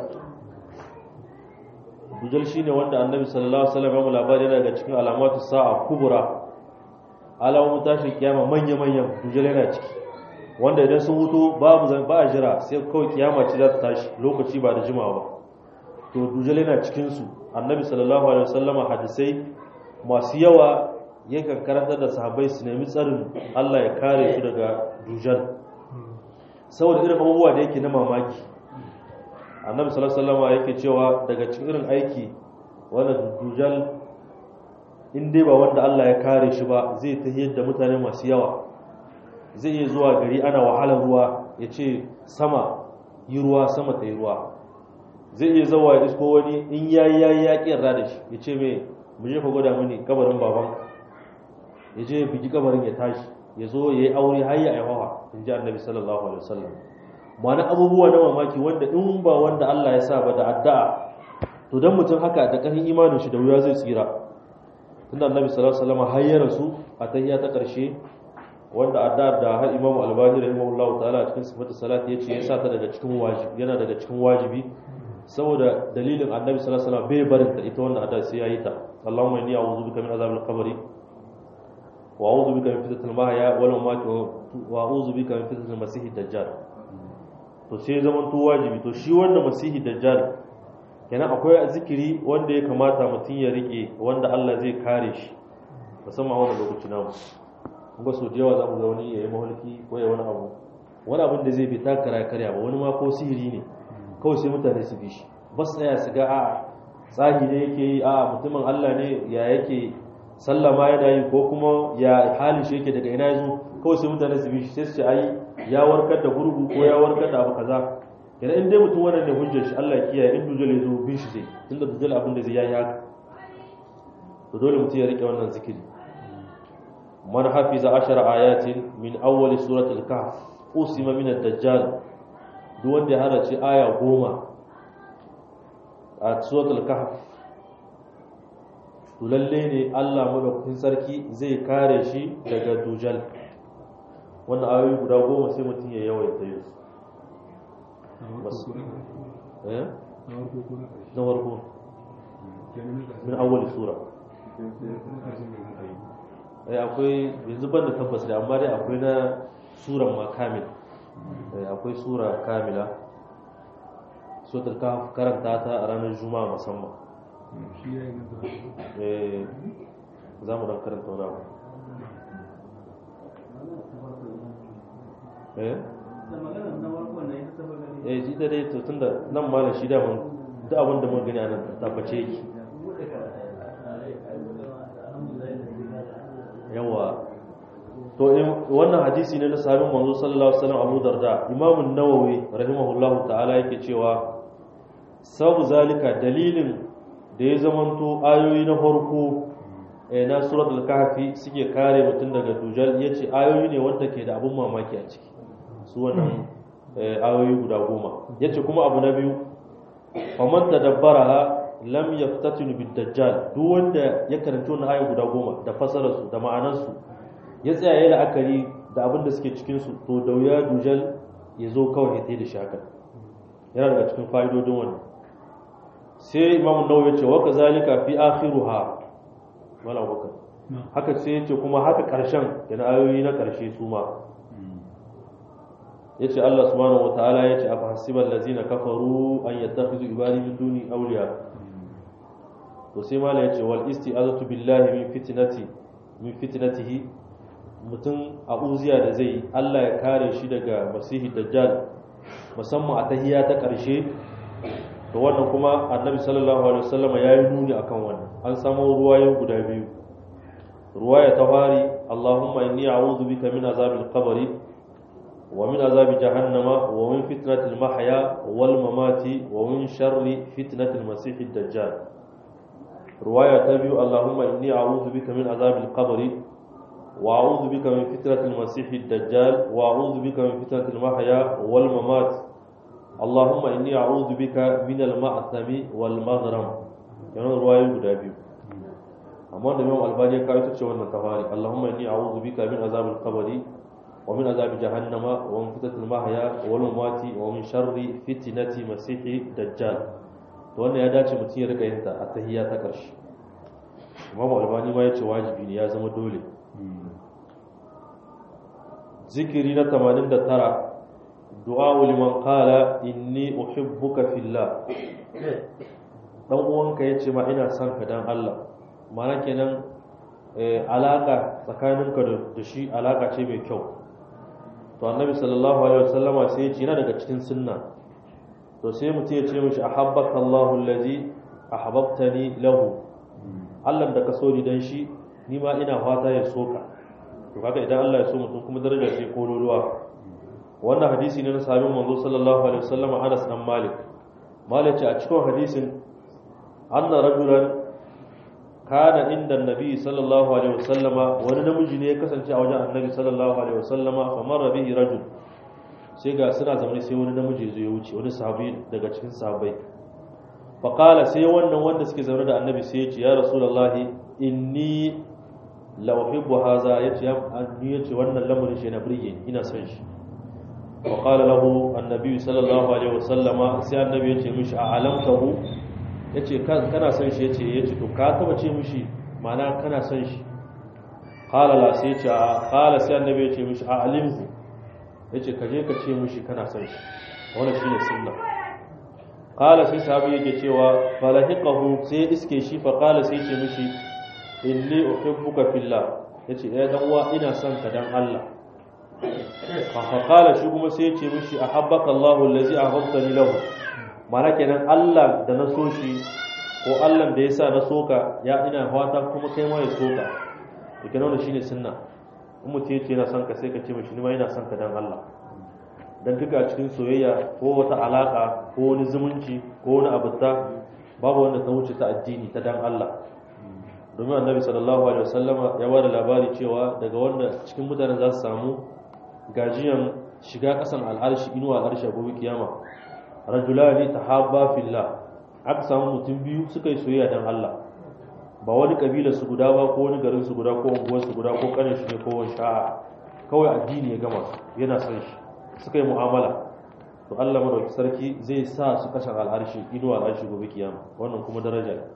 dujal shine wanda annabi sallallahu alaihi wasallam ya labari daga cikin alamatu sa'a kubra alamun tashin kiyama manya manyan dujal yana ciki wanda idan sun hutu babu zan ba a jira sai kawai kiyama ce za ta tashi lokaci ba da jimawa ba to dujal yana cikin su annabi sallallahu alaihi wasallama hadisai masu yawa yakan karantar da sahabbai su nemi tsarin Allah ya kare su daga dujal saboda irin abubuwa da yake na mamaki annabi sallallahu alaihi wasallam yake cewa daga cikin irin aiki wanda dujal in dai ba wanda Allah ya kare shi ba zai ta yadda mutane masu yawa zai iya zuwa gari ana wahalar ruwa ya ce sama yi ruwa sama ta yi ruwa zai iya zawa ya isko wani in yayi yayi ya ƙi da shi ya ce mai mu je ka gwada mini kabarin babanka ya je ya bigi kabarin ya tashi ya zo ya yi aure har ya aiwawa in ji annabi sallallahu alaihi wasallam ma'ana abubuwa na mamaki wanda in ba wanda Allah ya sa ba da addu'a to dan mutum haka da ƙarfin imanin shi da wuya zai tsira tunda annabi sallallahu alaihi wasallam har ya rasu a tahiyya ta ƙarshe wanda addu'ar da har imamu albani rahimahullahu ta'ala a cikin sifatu salati yace ya sa ta daga cikin wajibi yana daga cikin wajibi saboda dalilin annabi sallallahu alaihi wasallam bai barin ta ita wannan addu'a sai yayi ta Allahumma inni a'udhu bika min azabil qabri وأعوذ بك من فتنة المحيا والممات وأعوذ بك من فتنة المسيح الدجال to sai zaman to wajibi to shi wanda masihi dajjal kenan akwai zikiri wanda ya kamata mutum ya rike wanda Allah zai kare shi musamman wannan lokaci namu kuma so da yawa za mu ga wani yayi mahalki ko ya wani abu wani abin da zai bi ta kara karya ba wani ma ko sihiri ne kawai sai mutane su bi shi ba su tsaya su ga a tsahi ne yake yi a mutumin Allah ne ya yake sallama yana yi ko kuma ya halin shi yake daga ina yazo kawai sai mutane su bi shi sai su ce ai ya warkar da gurgu ko ya warkar da abu kaza idan in dai mutum wannan ne hujjar shi Allah ya kiyaye in dujal ya zo bin shi zai tunda dujal abin da zai yayi haka to dole mutum ya rike wannan zikiri man hafiza ashara ayatin min awwal suratul kahf usima min ad-dajjal duk wanda ya harace aya goma a suratul kahf to lalle ne Allah madaukakin sarki zai kare shi daga dujal wannan ayoyi guda goma sai mutum ya yawaita yin su eh na farko min awwal sura eh akwai yanzu ban da tabbas da amma dai akwai na suran ma kamil eh akwai sura kamila suratul kahf karanta ta a ranar juma'a musamman eh za mu dan karanta wani abu eh eh shi da dai to tunda nan malam shi da mun duk abin da mun gani a nan tabbace yake yawa to wannan hadisi ne na sahabin manzo sallallahu alaihi wasallam Abu Darda Imam an-Nawawi rahimahullahu ta'ala yake cewa sabu zalika dalilin da ya zamanto ayoyi na farko na suratul kahfi suke kare mutum daga dujal yace ayoyi ne wanda ke da abun mamaki a ciki su wannan ayoyi guda goma yace kuma abu na biyu faman tadabbaraha lam yaftatinu bid dajjal duk wanda ya karanci wannan ayoyi guda goma da fasarar su da ma'anar su ya tsaya yayin la'akari da abin da suke cikin su to da wuya dujal ya zo kawai ya da shaka yana daga cikin fa'idodin wannan sai imam nawawi ya ce wa kazalika fi akhiruha mala bakar haka sai ya ce kuma haka karshen yana ayoyi na karshe su ma yace Allah subhanahu wataala yace afa hasibal ladzina kafaru an yattakhizu ibadi min duni awliya to sai mala yace wal isti'azatu billahi min fitnati min fitnatihi mutum a uziya da zai Allah ya kare shi daga masihi dajjal musamman a tahiyya ta karshe to wannan kuma annabi sallallahu alaihi wasallam ya yi nuni akan wannan an samu ruwayoyi guda biyu ruwaya ta fari Allahumma inni a'udhu bika min azabil qabri ومن عذاب جهنم ومن فتنة المحيا والممات ومن شر فتنة المسيح الدجال رواية تبيو اللهم إني أعوذ بك من عذاب القبر وأعوذ بك من فتنة المسيح الدجال وأعوذ بك من فتنة المحيا والممات اللهم إني أعوذ بك من المأثم والمغرم يعني رواية تبيو أما الإمام الباني كايتو تشوان التفاري اللهم إني أعوذ بك من عذاب القبر ومن عذاب جهنم ومن فتنة المحيا والممات ومن شر فتنة مسيح الدجال to wannan ya dace mutum ya rika yin ta a tahiyya ta ƙarshe imamu albani ma ya ce wajibi ne ya zama dole zikiri na 89 du'a liman qala inni uhibbuka fillah dan uwanka yace ma ina son ka dan Allah ma'ana kenan alaka tsakaninka da shi alaka ce mai kyau to annabi sallallahu alaihi wasallama sai ya ce yana daga cikin sunna to sai mutum ya ce mishi ahabbaka Allahu allazi ahbabtani lahu Allah da ka so ni dan shi ni ma ina fata ya soka to kaga idan Allah ya so mutum kuma daraja ce kololuwa wannan hadisi ne na sahabin manzo sallallahu alaihi wasallama Anas dan Malik Malik ce a cikin hadisin anna rajulan kana inda annabi sallallahu alaihi wasallama wani namiji ne ya kasance a wajen annabi sallallahu alaihi wasallama fa marra bihi rajul sai ga suna zaune sai wani namiji zai wuce wani sahabi daga cikin sahabbai fa qala sai wannan wanda suke zaune da annabi sai ya ce ya rasulullahi inni la uhibbu hadha yace ya anni yace wannan lamarin shi na burge ni ina son shi wa qala lahu annabi sallallahu alaihi wasallama sai annabi yace mishi a alamtahu ya ce kana son shi ya ce ya ce to ka taba ce mishi mana kana son shi halala sai ya ce a hala sai annabi ya ce mishi a alimhu ya ce ka je ka ce mishi kana son shi wannan shine sunna qala sai sahabi yake cewa falahiqahu sai iske shi fa qala sai ce mishi inni uhibbuka fillah yace eh dan uwa ina son ka dan Allah fa qala shi kuma sai ya ce mishi ahabbaka Allahu allazi ahbabtani lahu mana kenan Allah da na so shi ko Allah da ya sa na soka ya ina fata kuma kai ma ya soka to kenan wannan shine sunna in mutum yace yana son ka sai ka ce mishi ni ma ina son ka dan Allah dan duka a cikin soyayya ko wata alaka ko wani zumunci ko wani abuta babu wanda ta wuce ta addini ta dan Allah domin annabi sallallahu alaihi wasallama ya bada labari cewa daga wanda cikin mutane za su samu gajiyan shiga kasan al'arshi inuwa al'arshi a gobe kiyama rajulani tahabba fillah aka samu mutum biyu suka yi soyayya dan Allah ba wani kabila su guda ba ko wani garin su guda ko unguwar su guda ko kanin shi ne ko wani sha'a kawai addini ya gama su yana son shi suka yi mu'amala to Allah madauki sarki zai sa su kasan al'arshi inuwa al'arshi gobe kiyama wannan kuma daraja ne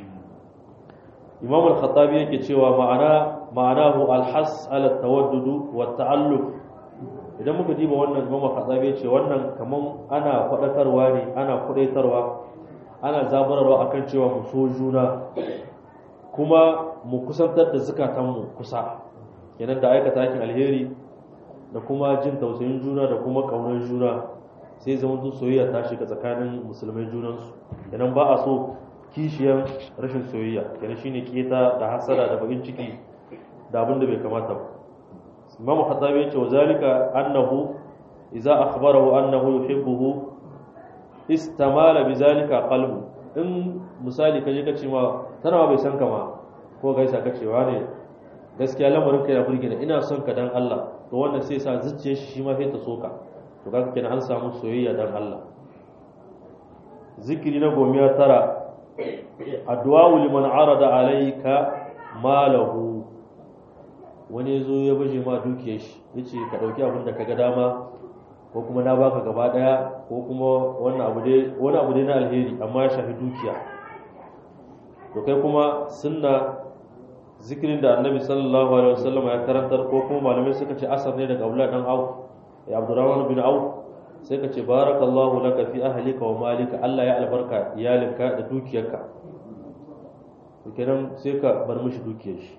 imam al-khattabi yake cewa ma'ana ma'anahu al-has ala tawaddudu wa ta'alluq idan muka diba wannan imam al-khattabi yace wannan kaman ana fadakarwa ne ana kudaitarwa ana zabararwa akan cewa mu so juna kuma mu kusantar da zukatanmu kusa kenan da aikata aikin alheri da kuma jin tausayin juna da kuma kaunar juna sai zama soyayya ta shiga tsakanin musulmai junansu kenan ba a so kishiyar rashin soyayya kenan shine keta da hasara da bakin ciki da abin da bai kamata ba imamu khattabi yace wa zalika annahu idza akhbarahu annahu yuhibbuhu istamala bizalika qalbu in misali kaje ka ce ma tana bai san ka ma ko gaisa ka cewa ne gaskiya lamarin ka ya burge ni ina son ka dan Allah to wannan sai sa zuciyar shi ma sai ta soka to kaga kenan an samu soyayya dan Allah zikiri na gomiya tara addu'a liman arada alayka malahu wani yazo ya baje ma dukiyar shi yace ka dauki abin da kaga dama ko kuma na baka gaba daya ko kuma wannan abu dai wani abu dai na alheri amma ya shafi dukiya to kai kuma sunna zikirin da annabi sallallahu alaihi wasallam ya karantar ko kuma malamai suka ce asar ne daga Abdullah dan Auf ya Abdurrahman bin Auf sai ka ce barakallahu laka fi ahlika wa malika Allah ya albarka iyalinka da dukiyarka kenan sai ka bar mishi dukiyar shi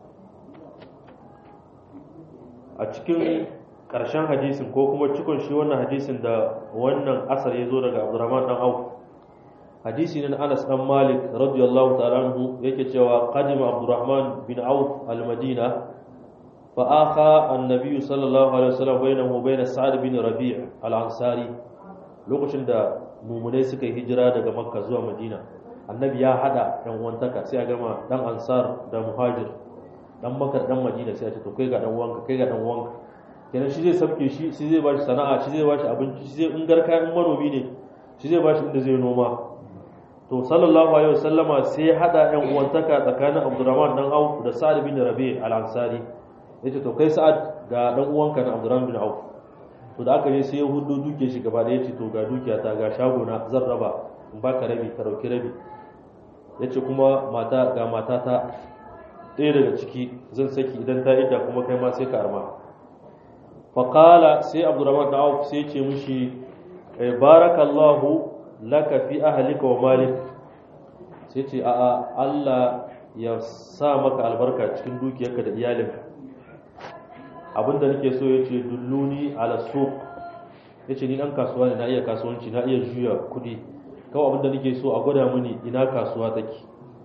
a cikin ƙarshen hadisin ko kuma cikon shi wannan hadisin da wannan asar ya zo daga Abdurrahman dan Auf hadisi ne na Anas dan Malik radiyallahu ta'ala anhu yake cewa qadima Abdurrahman bin Auf al-Madina fa akha an-nabiy sallallahu alaihi wasallam bainahu wa bain Sa'd bin Rabi' al-Ansari lokacin da mumunai suka yi hijira daga Makka zuwa Madina annabi ya hada dan uwantaka sai a gama dan Ansar da Muhajir dan Makka dan Madina sai a ce to kai ga dan uwanka kai ga dan uwanka kenan shi zai sabke shi shi zai bashi sana'a shi zai bashi abinci shi zai in garka in manomi ne shi zai bashi inda zai noma to sallallahu alaihi wasallama sai hada ɗan uwantaka tsakanin Abdurrahman dan Auf da Sa'ad bin Rabi' al-Ansari yace to kai Sa'ad ga dan uwanka na Abdurrahman bin Auf to da aka je sai ya hudu duke shi gaba da yace to ga dukiya ta ga shago na zan raba in baka rabi ka dauki rabi yace kuma mata ga matata ɗaya daga ciki zan saki idan ta idda kuma kai ma sai ka arma faqala sai Abdurrahman dan Auf sai ce mishi barakallahu laka fi ahlika wa malik sai ce a'a Allah ya sa maka albarka cikin dukiyarka da iyalinka abinda nake so yace dulluni ala suq yace ni dan kasuwa ne na iya kasuwanci na iya juya kudi kawai abinda nake so a gwada mini ina kasuwa take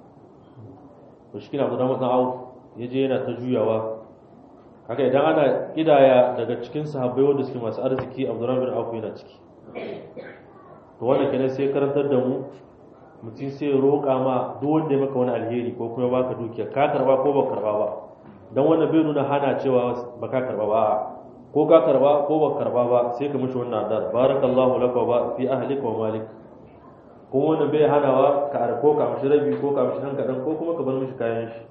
to shi kina gudan wannan au yaje yana ta juyawa haka idan ana kidaya daga cikin sahabbai wanda suke masu arziki Abdurrahman bin Auf yana ciki to wannan kenan sai karantar da mu mutum sai roƙa ma duk wanda ya maka wani alheri ko kuma baka dukiya ka karba ko ba karba ba dan wannan bai nuna hana cewa ba ka karba ba ko ka karba ko ba karba ba sai ka mishi wannan addu'a barakallahu laka wa fi ahlika wa malik ko wannan bai hanawa ka arko ka mishi rabi ko ka mishi dan kadan ko kuma ka bar mishi kayan shi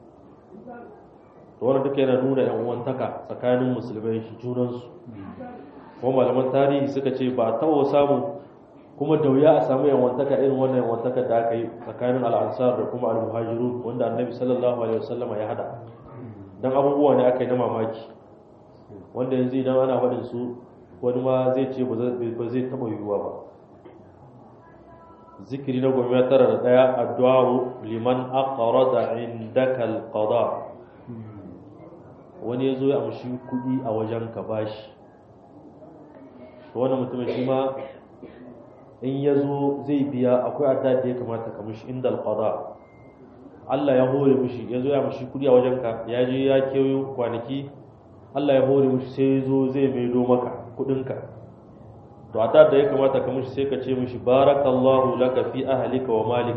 to wannan duka yana nuna yan uwantaka tsakanin musulmai junansu ko malaman tarihi suka ce ba taɓa samu kuma da wuya a samu yawantaka irin wannan yawantaka da aka yi tsakanin al'ansar da kuma al-muhajirun wanda annabi sallallahu alaihi wasallama ya hada dan abubuwa ne aka yi na mamaki wanda yanzu idan ana faɗin su wani ma zai ce ba zai taɓa yiwuwa ba zikiri na goma tara da ɗaya addu'a liman aqrada indaka al-qada wani ya zo ya amshi kuɗi a wajen ka bashi to wannan mutumin shi ma in ya zo zai biya akwai adda da ya kamata ka mishi inda alqada Allah ya hore mishi ya zo ya mishi kudi a wajenka ya je ya kewayo kwanaki Allah ya hore mishi sai ya zo zai maido maka kudinka to adda da ya kamata ka mishi sai ka ce mishi barakallahu laka fi ahlika wa malik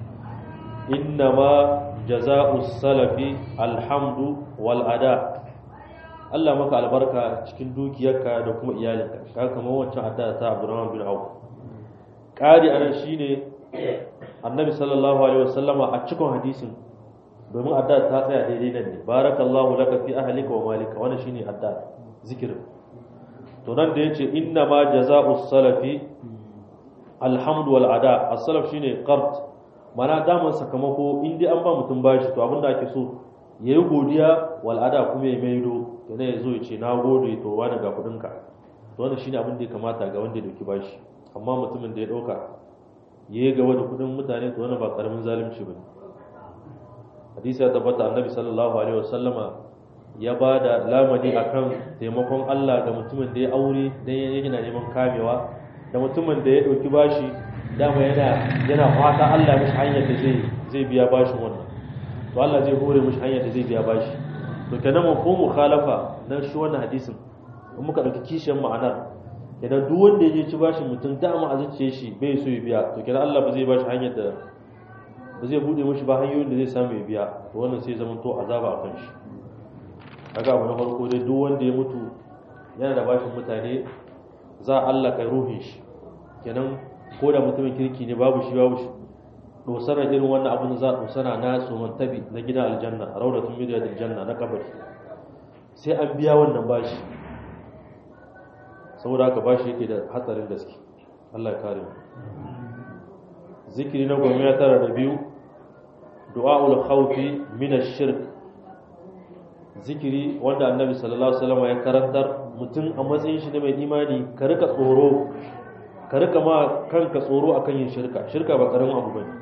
innama jaza'u salafi alhamdu wal ada Allah maka albarka cikin dukiyarka da kuma iyalinka ka kamar wancan adda ta Abdurrahman bin Auf kari anan shine Annabi sallallahu alaihi wasallama a cikin hadisin domin adda ta tsaya daidai nan ne barakallahu laka fi ahlika wa malika wannan shine adda zikirin to nan da yace inna ma jaza'u salafi alhamdu wal ada as-salaf shine qard mana daman sakamako in dai an ba mutum bashi to abinda ake so ya yi godiya wal'ada kuma ya maido yana ya zo ya ce na gode to wani ga kudinka to wannan shine abin da ya kamata ga wanda ya dauki bashi amma mutumin da ya dauka ya yi gaba da kudin mutane to wannan ba karamin zalunci bane hadisi ya tabbata annabi sallallahu alaihi wasallama ya ba da lamani akan taimakon Allah ga mutumin da ya aure dan yana neman kamewa da mutumin da ya dauki bashi dama yana yana fata Allah mishi hanyar da zai zai biya bashin wannan to Allah zai hore mishi hanyar da zai biya bashi to kenan mu ko mukhalafa na shi wannan hadisin in muka dauki kishiyar ma'anar kenan duk wanda ya je ci bashin mutum dama a zuciye shi bai so ya biya to kenan Allah ba zai bashi hanyar da ba zai bude mishi ba hanyoyin da zai samu ya biya to wannan sai zama to azaba a kan shi kaga abu na farko dai duk wanda ya mutu yana da bashin mutane za a Allah kai ruhin shi kenan ko da mutumin kirki ne babu shi babu shi dosana irin wannan abin za a dosana na tsohon tabi na gidan aljanna a raudatun miliyar aljanna na kabari sai an biya wannan bashi saboda haka bashi yake da hatsarin gaske Allah ya kare mu zikiri na goma ya tara da biyu du'a'ul khawfi min ash-shirk zikiri wanda annabi sallallahu alaihi wasallam ya karantar mutum a matsayin shi ne mai imani ka rika tsoro ka rika ma kanka tsoro akan yin shirka shirka ba karamin abu bane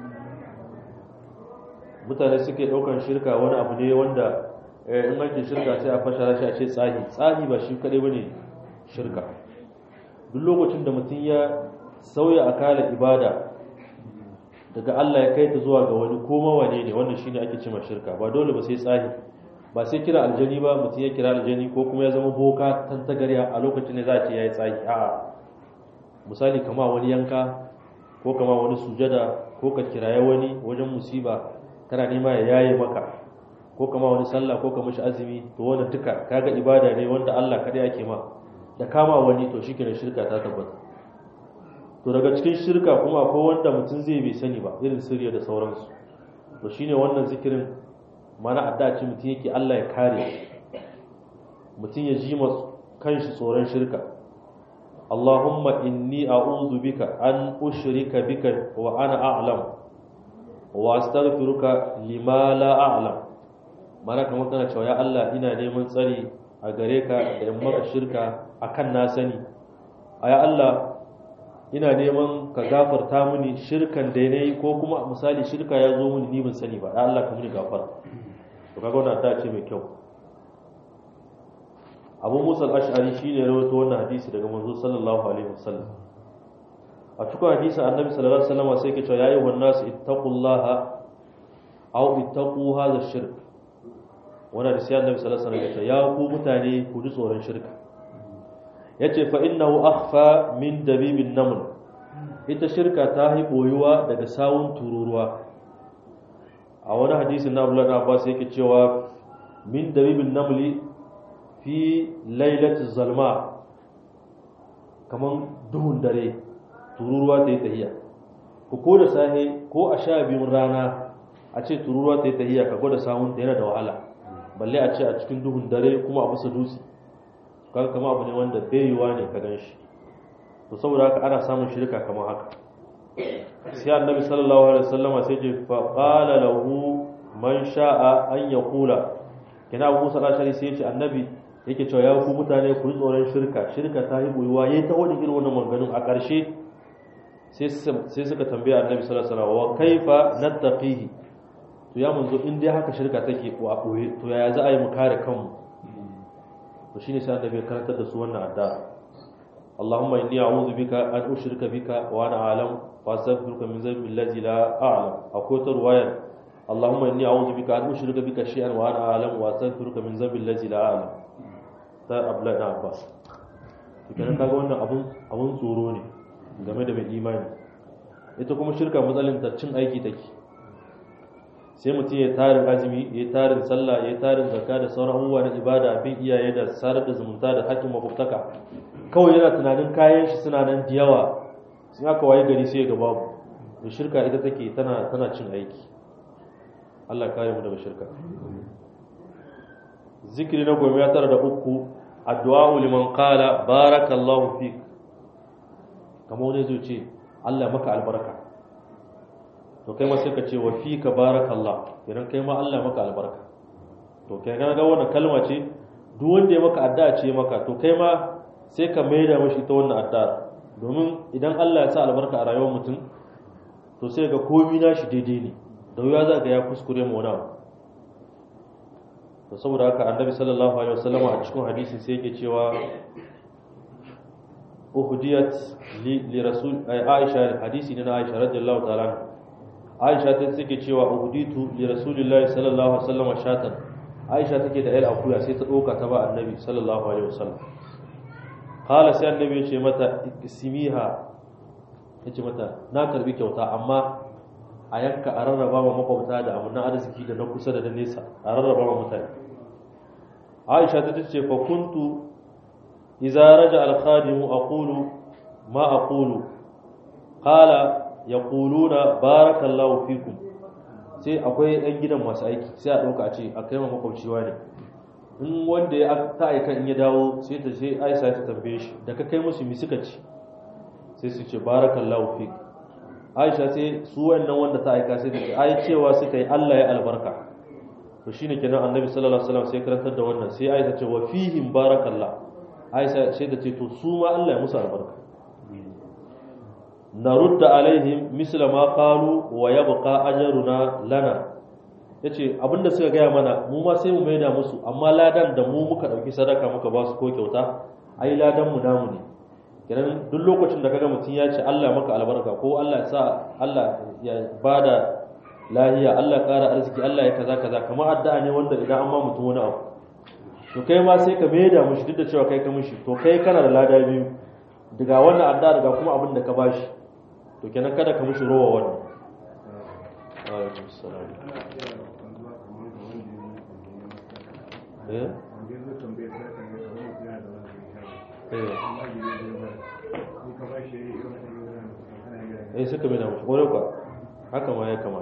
mutane suke daukan shirka wani abu ne wanda in an ce shirka sai a fashara shi a ce tsahi tsahi ba shi kadai bane shirka duk lokacin da mutum ya sauya akala ibada daga Allah ya kai ta zuwa ga wani ko mawane ne wannan shine ake cewa shirka ba dole ba sai tsahi ba sai kira aljani ba mutum ya kira aljani ko kuma ya zama boka tantagarya a lokacin da za a ce yayi tsahi a'a misali kama wani yanka ko kama wani sujada ko ka kiraye wani wajen musiba kana nema ya yaye maka ko kama wani sallah ko kama shi azumi to wannan duka kaga ibada ne wanda Allah kadai ake ma da kama wani to shikenan shirka ta tabbata to daga cikin shirka kuma akwai wanda mutum zai bai sani ba irin sirriya da sauransu to shine wannan zikirin mana adda ce mutum yake Allah ya kare mutum ya ji kanshi tsoron shirka Allahumma inni a'udhu bika an ushrika bika wa ana a'lam wa astaghfiruka lima la a'lam mana kamar kana cewa ya Allah ina neman tsari a gare ka da in maka shirka akan na sani aya Allah ina neman ka gafarta mini shirkan da nayi ko kuma misali shirka ya zo mini ni ban sani ba ya Allah ka mini gafara to kaga wannan ta ce mai kyau abu musa al-ash'ari shine rawaito wannan hadisi daga manzo sallallahu alaihi wasallam a cikin hadisin annabi sallallahu alaihi wasallam sai ke cewa yayi wan nas ittaqullaha aw ittaqu hadha shirk wannan da sai annabi sallallahu alaihi wasallam ya ce ya ku mutane ku ji tsoron shirka yace fa innahu akhfa min dabibin naml ita shirka ta yi boyuwa daga sawun tururuwa a wani hadisin na Abdullah Abbas yake cewa min dabibin namli fi lailati zalma kaman duhun dare tururuwa ta yi tahiya ku ko da sahe ko a sha biyun rana a ce tururuwa ta yi tahiya ka gwada samun ta yana da wahala balle a ce a cikin duhun dare kuma a bisa dutse kaga kama abu ne wanda bayuwa ne ka gan shi to saboda haka ana samun shirka kamar haka sai annabi sallallahu alaihi wasallam sai ce fa qala lahu man sha'a an yaqula kina Abu Musa al-Ashari sai ya ce annabi yake cewa ya ku mutane ku tsoron shirka shirka ta yi boyuwa yayi ta wani irin wannan maganganun a ƙarshe sai sai suka tambaya annabi sallallahu alaihi wasallam wa kaifa nattaqihi to ya manzo in dai haka shirka take ko a boye to yaya za a yi mu kare kanmu to shine sai annabi ya karantar da su wannan addu'a Allahumma inni a'udhu bika an ushrika bika wa ana a'lam fa astaghfiruka min dhanbi allazi la a'lam akwai ta ruwayar Allahumma inni a'udhu bika an ushrika bika shay'an wa ana a'lam wa astaghfiruka min dhanbi allazi la a'lam ta Abdullah ibn Abbas to kenan kaga wannan abun abun tsoro ne game da mai imani ita kuma shirka matsalin ta cin aiki take sai mutum ya tarin azumi ya tarin sallah ya tarin zakka da sauran abubuwa na ibada bin iyaye da sarar da zumunta da hakkin makwabtaka kawai yana tunanin kayan shi suna nan da yawa sun aka waye gari sai ga babu da shirka ita take tana tana cin aiki Allah kare mu daga shirka zikiri na goma ya tara da uku addu'a liman qala barakallahu fik kamar wani zai ce Allah maka albarka to kai ma sai ka ce wa fi ka barakallah idan kai ma Allah maka albarka to kai ga ga wannan kalma ce duk wanda ya maka addu'a ce maka to kai ma sai ka maida mashi ita wannan addu'a domin idan Allah ya sa albarka a rayuwar mutum to sai ga komai nashi daidai ne da wuya za ga ya kuskure mu wani to saboda haka annabi sallallahu alaihi wasallam a cikin hadisi sai yake cewa uhdiyat li, li rasul aisha hadisi ne na aisha radiyallahu ta'ala anha aisha ta take cewa uhuditu li rasulillahi sallallahu alaihi wasallam shatan aisha take da yar akuya sai ta doka ta ba annabi sallallahu alaihi wasallam qala sai annabi ya ce mata ismiha yace mata na karbi kyauta amma a yanka a rarraba ma makwabta da amunan arziki da na kusa da na nesa a rarraba ma mutane aisha ta ce fa kuntu idza raja al khadimu aqulu ma aqulu qala yaquluna barakallahu fikum sai akwai ɗan gidan masu aiki sai a ɗauka a ce a kai ma makwabciwa ne in wanda ya ta aika in ya dawo sai ta sai aisha ta tambaye shi da ka kai musu mi suka ci sai su ce barakallahu fik aisha sai su wannan wanda ta aika sai ta ce ai cewa suka yi Allah ya albarka to shine kenan annabi sallallahu alaihi wasallam sai karantar da wannan sai aisha ce wa fihim barakallah aisha sai ta ce to su ma Allah ya musu albarka narudda alaihim misla ma qalu wa yabqa ajruna lana yace abinda suka gaya mana mu ma sai mu maida musu amma ladan da mu muka dauki sadaka muka ba su ko kyauta ai ladan mu namu ne kenan duk lokacin da kaga mutum ya ce Allah maka albarka ko Allah ya sa Allah ya bada lahiya Allah ƙara arziki Allah ya kaza kaza kamar addu'a ne wanda idan an ma mutum wani abu to kai ma sai ka maida mushi duk da cewa kai ka mushi to kai kana da lada biyu daga wannan addu'a daga kuma abin da ka bashi to kenan kada ka mushi rowa wannan alaikum salam eh eh suka mai na mushi wani kwa haka ma ya kamata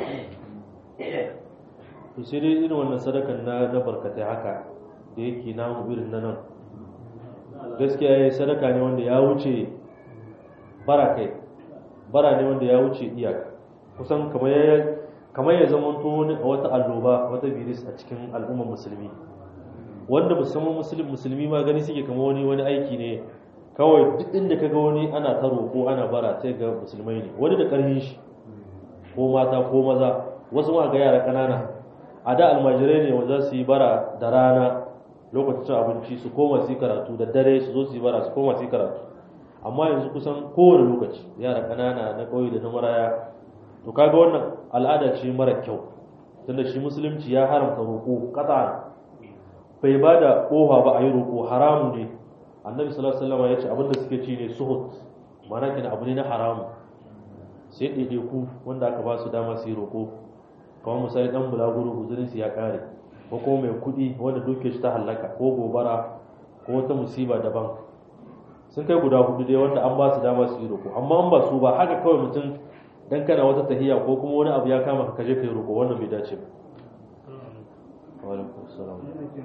to sai dai irin wannan sadakan na na barkatai haka da yake namu irin na nan gaskiya ya sadaka ne wanda ya wuce bara kai bara ne wanda ya wuce iyaka kusan kamar ya kamar ya zama wani wata alloba wata virus a cikin al'ummar musulmi wanda musamman musulmi musulmi ma gani suke kamar wani wani aiki ne kawai duk inda ka ga wani ana ta roƙo ana bara sai ga musulmai ne wani da ƙarfin shi ko mata ko maza wasu ma ga yara ƙanana a da almajirai ne wanda su yi bara da rana lokacin abinci su koma su yi karatu da dare su zo su yi bara su koma su yi karatu amma yanzu kusan kowane lokaci yara ƙanana na ƙauye da na maraya to kaga wannan al'ada ce mara kyau tunda shi musulunci ya haramta roƙo ƙasa bai ba da ƙofa ba a yi roƙo haramu ne annabi sallallahu alaihi wasallam ya ce abinda suke ci ne suhut ma'ana kina abu ne na haramu sai ɗaiɗaiku wanda aka ba su dama su yi roƙo kamar misali ɗan bulaguro huzurin su ya ƙare ko kuma mai kuɗi wanda duke shi ta hallaka ko gobara ko wata musiba daban sun kai guda hudu dai wanda an ba su dama su yi roƙo amma an ba su ba haka kawai mutum dan kana wata tahiya ko kuma wani abu ya kama ka kaje kai roƙo wannan bai dace ba wa alaikum salam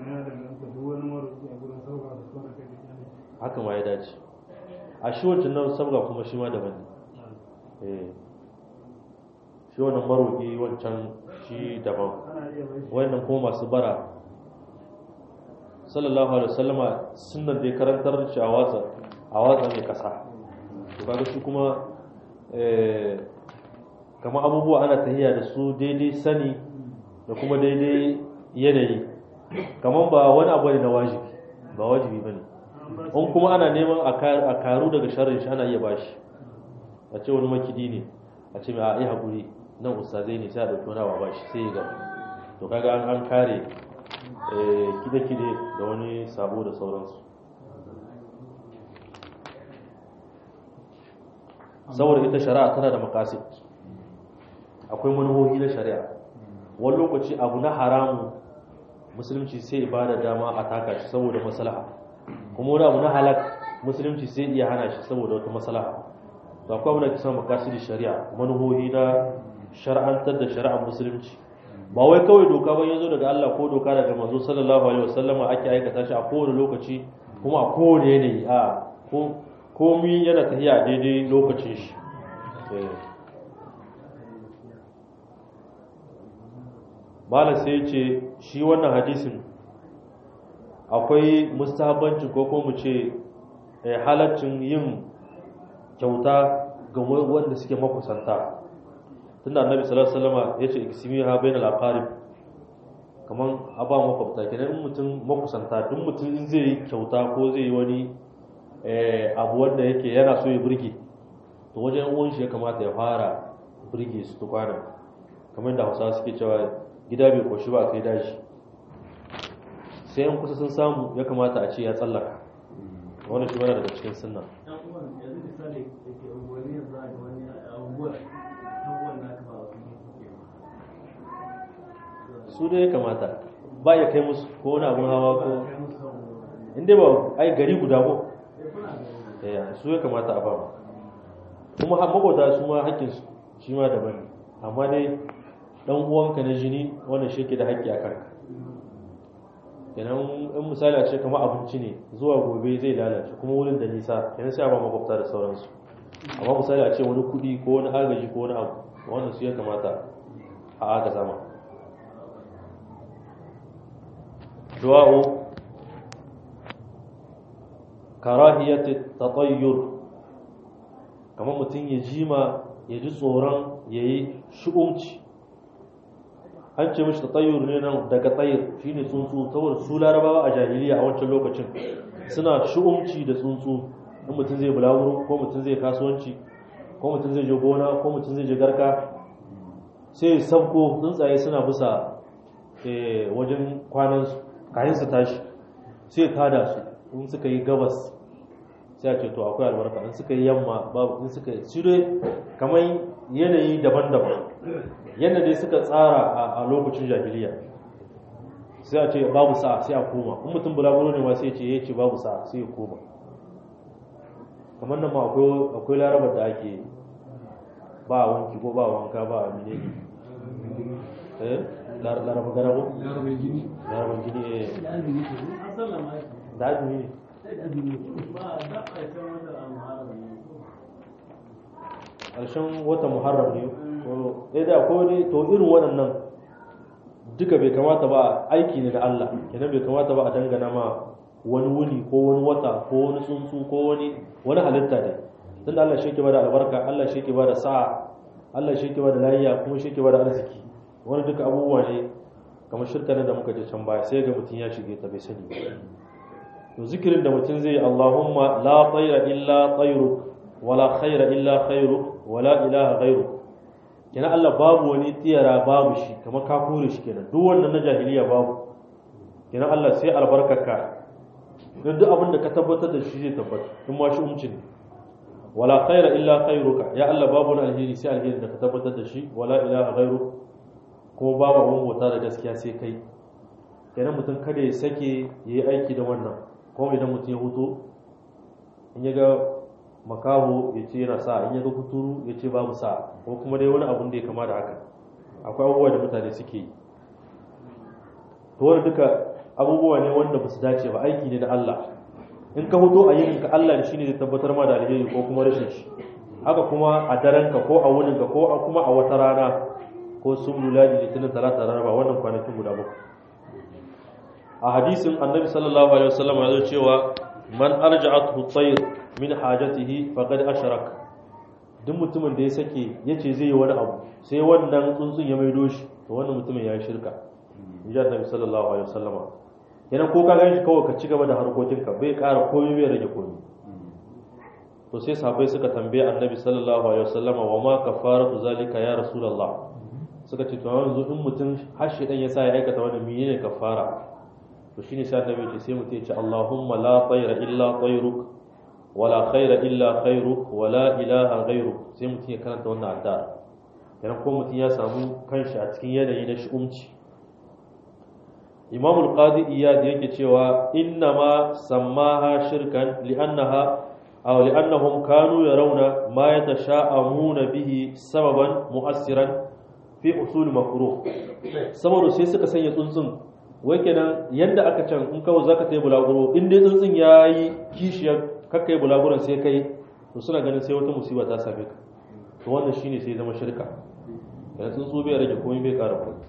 haka ma ya dace a shi wancan nan sabga kuma shi ma daban ne eh shi wannan maroƙi wancan shi daban wannan kuma masu bara sallallahu alaihi wasallama sunnan da ya karantar shi a watsa a watsa mai kasa to kaga shi kuma eh kamar abubuwa ana tahiya da su daidai sani da kuma daidai yanayi kamar ba wani abu ne na wajibi ba wajibi bane in kuma ana neman a karu daga sharrin shi ana iya bashi a ce wani makidi ne a ce mai a yi haƙuri nan ustazai ne sai a ɗauki wani abu ba shi sai ya ga to kaga an an kare kide-kide da wani sabo da sauransu saboda ita shari'a tana da makasid akwai manuhohi na shari'a wani lokaci abu na haramu musulunci sai ba da dama a taka shi saboda maslaha kuma wani abu na halak musulunci sai iya hana shi saboda wata maslaha to akwai wanda kisan makasidi shari'a manuhohi na shar'antar da shari'ar musulunci ba wai kawai doka ba yazo daga Allah ko doka daga manzo sallallahu alaihi wasallam ake aikata shi a kowane lokaci kuma a kowane yanayi a ko komi yana tafiya daidai lokacin shi malam sai ce shi wannan hadisin akwai mustahabbanci ko kuma mu ce halaccin yin kyauta ga wanda suke makusanta tunda annabi sallallahu alaihi wasallam yace iksimiha bainal aqarib kaman aba makwabta kenan in mutum makusanta duk mutum in zai yi kyauta ko zai yi wani abu wanda yake yana so ya burge to wajen uwan shi ya kamata ya fara burge su tukwana kamar da hausawa suke cewa gida bai koshi ba kai dashi sai yan kusa sun samu ya kamata a ce ya tsallaka wani shi mana daga cikin sunna su dai ya kamata ba ya kai musu ko wani abin hawa ko inda ba ai gari guda ko su ya kamata a ba kuma makwata su ma haƙƙinsu shi ma daban amma dai dan uwanka na jini wannan shi ke da haƙƙi a kanka kenan in misali a ce kamar abinci ne zuwa gobe zai lalace kuma wurin da nisa kenan sai a ba makwabta da sauransu amma misali a ce wani kuɗi ko wani agaji ko wani abu wannan su ya kamata a aka sama duwa'u karahiyati tatayyur kamar mutum ya jima ya ji tsoron ya yi shu'umci an ce mishi tatayyur ne nan daga tsayir shine tsuntsu saboda su larabawa a jahiliya a wancan lokacin suna shu'umci da tsuntsu in mutum zai bulaguro ko mutum zai kasuwanci ko mutum zai je gona ko mutum zai je garka sai sabko tsuntsaye suna bisa wajen kwanansu kayan su tashi sai tada su in suka yi gabas sai a ce to akwai albarka in suka yi yamma babu in suka yi shi dai kamar yanayi daban-daban yadda dai suka tsara a lokacin jahiliya sai a ce babu sa'a sai a koma in mutum bulaguro ne ma sai ce ya ce babu sa'a sai ya koma kamar nan ma akwai larabar da ake ba wanki ko ba wanka ba a mine ne eh laraba gara ko larabar gini larabar gini eh da azumi ne ƙarshen wata muharram ne ko ɗaya da ko ne to irin waɗannan duka bai kamata ba aiki ne da Allah kenan bai kamata ba a dangana ma wani wuni ko wani wata ko wani tsuntsu ko wani wani halitta ne tun Allah shi ke bada albarka Allah shi ke bada sa'a Allah shi ke bada lafiya kuma shi ke bada arziki wani duka abubuwa ne kamar shirka ne da muka je can baya sai ga mutum ya shige ta bai sani to zikirin da mutum zai Allahumma la tayra illa tayruk wala khaira illa khairuk wala ilaha ghairuk kenan Allah babu wani tiyara babu shi kamar ka kore shi kenan duk wannan na jahiliya babu kenan Allah sai albarkaka don duk abin da ka tabbatar da shi zai tabbata in ma shi umci ne wala khaira illa khairuka ya Allah babu wani alheri sai alheri da ka tabbatar da shi wala ilaha ghairuk kuma babu abin bauta da gaskiya sai kai kenan mutum kada ya sake yayi aiki da wannan kuma idan mutum ya huto in ya ga makaho ya ce yana sa in ya ga kuturu ya ce babu sa ko kuma dai wani abun da ya kama da haka akwai abubuwa da mutane suke yi to wani duka abubuwa ne wanda ba su dace ba aiki ne da Allah in ka huto a yinin ka Allah da shine zai tabbatar ma da alheri ko kuma rashin shi haka kuma a daren ka ko a wunin ka ko kuma a wata rana ko sun luladi litinin talata rana ba wannan kwanakin guda bakwai a hadisin annabi sallallahu alaihi wasallam ya zo cewa man arja'athu tayr min hajatihi faqad ashrak duk mutumin da ya sake yace zai yi wani abu sai wannan tsuntsun ya maido shi to wannan mutumin ya yi shirka inji annabi sallallahu alaihi wasallama kenan ko ka ganshi kawai ka ci gaba da harkokinka bai ƙara komai bai rage komai to sai sahabbai suka tambaye annabi sallallahu alaihi wasallam wa ma kafaratu zalika ya rasulullah suka ce to yanzu in mutum har shedan ya sa ya aikata wannan menene kafara to shine sai annabi ce sai mutum ya ce Allahumma la tayra illa tayruk wala khaira illa khairuk wala ilaha ghairuk sai mutum ya karanta wannan addu'a idan ko mutum ya samu kanshi a cikin yanayi na shi'umci Imam al-Qadi Iyad yake cewa inna ma sammaha shirkan li'annaha aw li'annahum kanu yarawna ma yatasha'amuna bihi sababan mu'assiran fi usul makruh saboda sai suka sanya tsuntsun wai kenan yanda aka can in kawai zaka tayi bulaguro in dai tsuntsun yayi kishiyar kakkai bulaguron sai kai to suna ganin sai wata musiba ta same ka to wannan shine sai zama shirka yana tsuntsu bai rage komai bai kara komai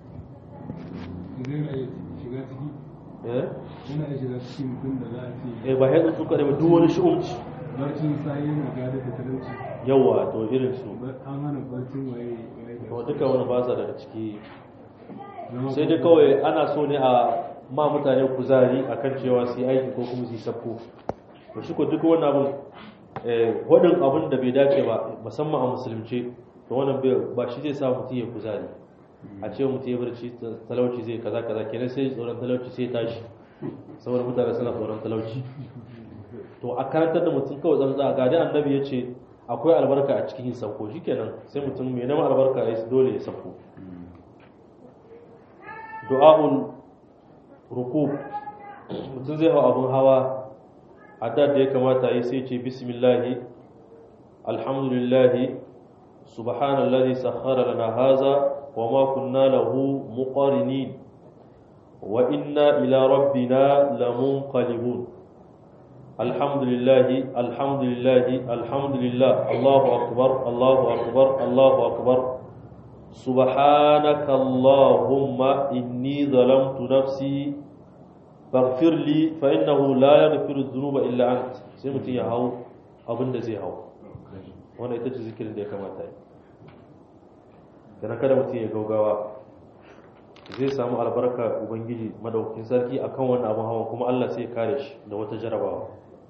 idan ya shiga ciki eh yana iya shiga cikin mutum da za a ce eh ba ya tsuntsu kare ba duk wani shi'umci barcin sayi yana gada da talauci yawa to irin su Ba- an hana barcin waye waye da to duka wani ba sa daga ciki Zama sai dai kawai ana so ne a ma mutane kuzari akan cewa su yi aiki ko kuma su yi sabko to shi ko duk wani abin eh, waɗin abin da bai dace ba musamman a musulunci to wannan bai- ba shi zai sa mutum ya kuzari a ce mutum ya barci talauci zai kaza kaza kenan sai tsoron talauci sai tashi saboda mutane suna tsoron talauci to a karantar da mutum kawai tsantsa ga dai annabi ya ce akwai albarka a cikin yin sauko shikenan sai mutum mai neman albarka ya dole ya sauko du'a'ul rukub mutum zai hau abin hawa adda da ya kamata yi sai ce bismillahi alhamdulillahi subhanallazi sakhara lana haza wa ma kunna lahu muqarinin wa inna ila rabbina lamunqalibun alhamdulillahi alhamdulillahi alhamdulillah allahu akbar allahu akbar allahu akbar سبحانك اللهم إني ظلمت نفسي فاغفر لي فإنه لا يغفر الذنوب إلا أنت sai mutum ya hau abin da zai hau wanda ita ce zikirin da ya kamata yi da kada mutum ya gaugawa zai samu albarka ubangiji madaukakin sarki akan wannan abin hawan kuma Allah sai ya kare shi da wata jarabawa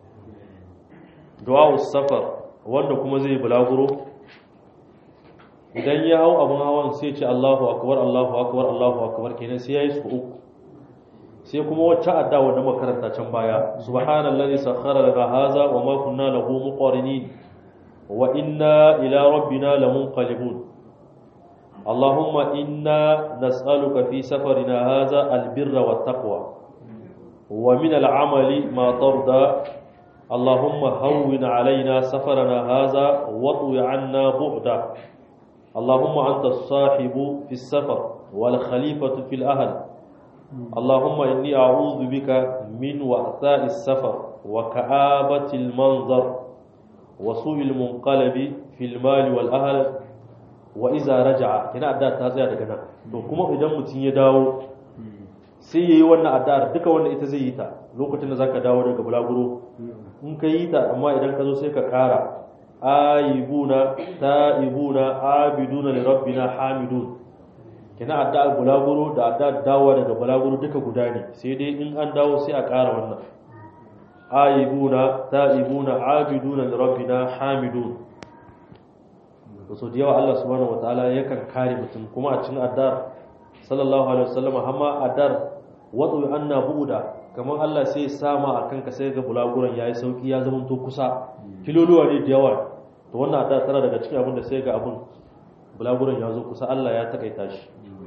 du'a safar wanda kuma zai bulaguro idan ya hau abin hawan sai ce Allahu akbar Allahu akbar Allahu akbar kenan sai yayi su uku sai kuma wacce adda wanda makaranta can baya subhanallazi sakhkhara lana hadha wa ma kunna lahu muqarinin wa inna ila rabbina lamunqalibun اللهم إنا نسألك في سفرنا هذا البر والتقوى ومن العمل ما ترضى اللهم هون علينا سفرنا هذا واطوي عنا بعده اللهم أنت الصاحب في السفر والخليفة في الأهل اللهم إني أعوذ بك من وعثاء السفر وكآبة المنظر وسوء المنقلب في المال والأهل وإذا رجع كنا أداة تازية دقنا to kuma idan mutum ya dawo sai yayi wannan addu'ar duka wanda ita zai yi ta lokacin da zaka dawo daga bulaguro in ka yi ta amma idan ka zo sai ka kara aibuna ta'ibuna abiduna li rabbina hamidun kina addu'ar bulaguro da addu'ar dawo daga bulaguro duka guda ne sai dai in an dawo sai a ƙara wannan aibuna ta'ibuna abiduna li rabbina hamidun to so da yawa Allah subhanahu wataala yakan kare mutum kuma a cikin addu'ar sallallahu alaihi wasallam hamma addu'ar wadu anna bu'da kamar Allah sai sama akan ka sai ga bulaguron yayi sauki ya zama to kusa kiloluwa ne da yawa to wannan addu'a tana daga cikin abin da sai ga abin bulaguron ya zo kusa Allah ya takaita shi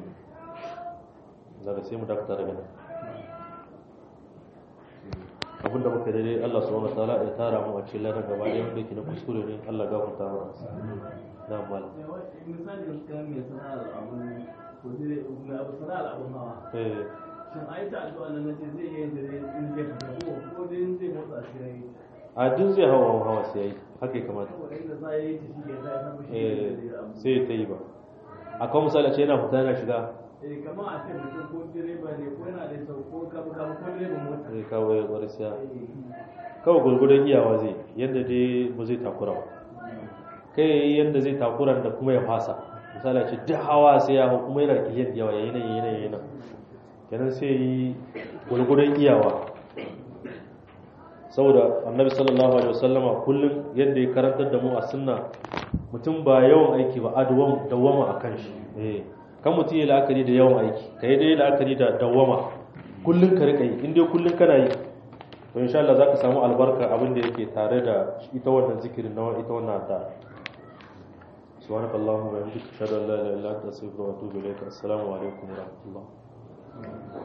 daga sai mu dakata daga nan abin da muka daidai Allah subhanahu wataala ya tara mu a cikin ladan gaba ɗaya wanda yake na kuskure ne Allah gafarta mana na mal misali kan mai sana'ar abun ko dai mai abu sana'ar abun hawa eh shin a yi ta addu'a nan nace zai yi da zai in zai fita ko ko dai in zai motsa shi yayi a duk zai hawa hawa sai yayi haka ya kamata saboda inda za yi ta shi ya ta samu shi eh da zai abu sai ta yi ba akwai misali a ce yana fita yana shiga eh kamar a ce mutum ko direba ne ko yana da sau ko kabu kabu ko direban mota zai kawo ya gwada siya Eh, kawai gurgudan iyawa zai yadda dai ba zai takura ba kai yayi yadda zai takura da kuma ya fasa misali a ce duk hawa sai ya hau kuma yana da kiliyan da yawa yayi nan yayi nan yayi nan kenan sai yi gurgurin iyawa saboda annabi sallallahu alaihi wasallama kullum yadda ya karantar da mu a sunna mutum ba yawan aiki ba adawam dawama akan shi eh kan mutum ya la'akari da yawan aiki kai dai la'akari da dawama kullum ka rika yi in dai kullum kana yi to insha Allah zaka samu albarka abin da yake tare da ita wannan zikirin na ita wannan addu'a subhanakallahumma wa bihamdika ashhadu an la ilaha illa anta astaghfiruka wa atubu ilaik assalamu alaikum wa rahmatullah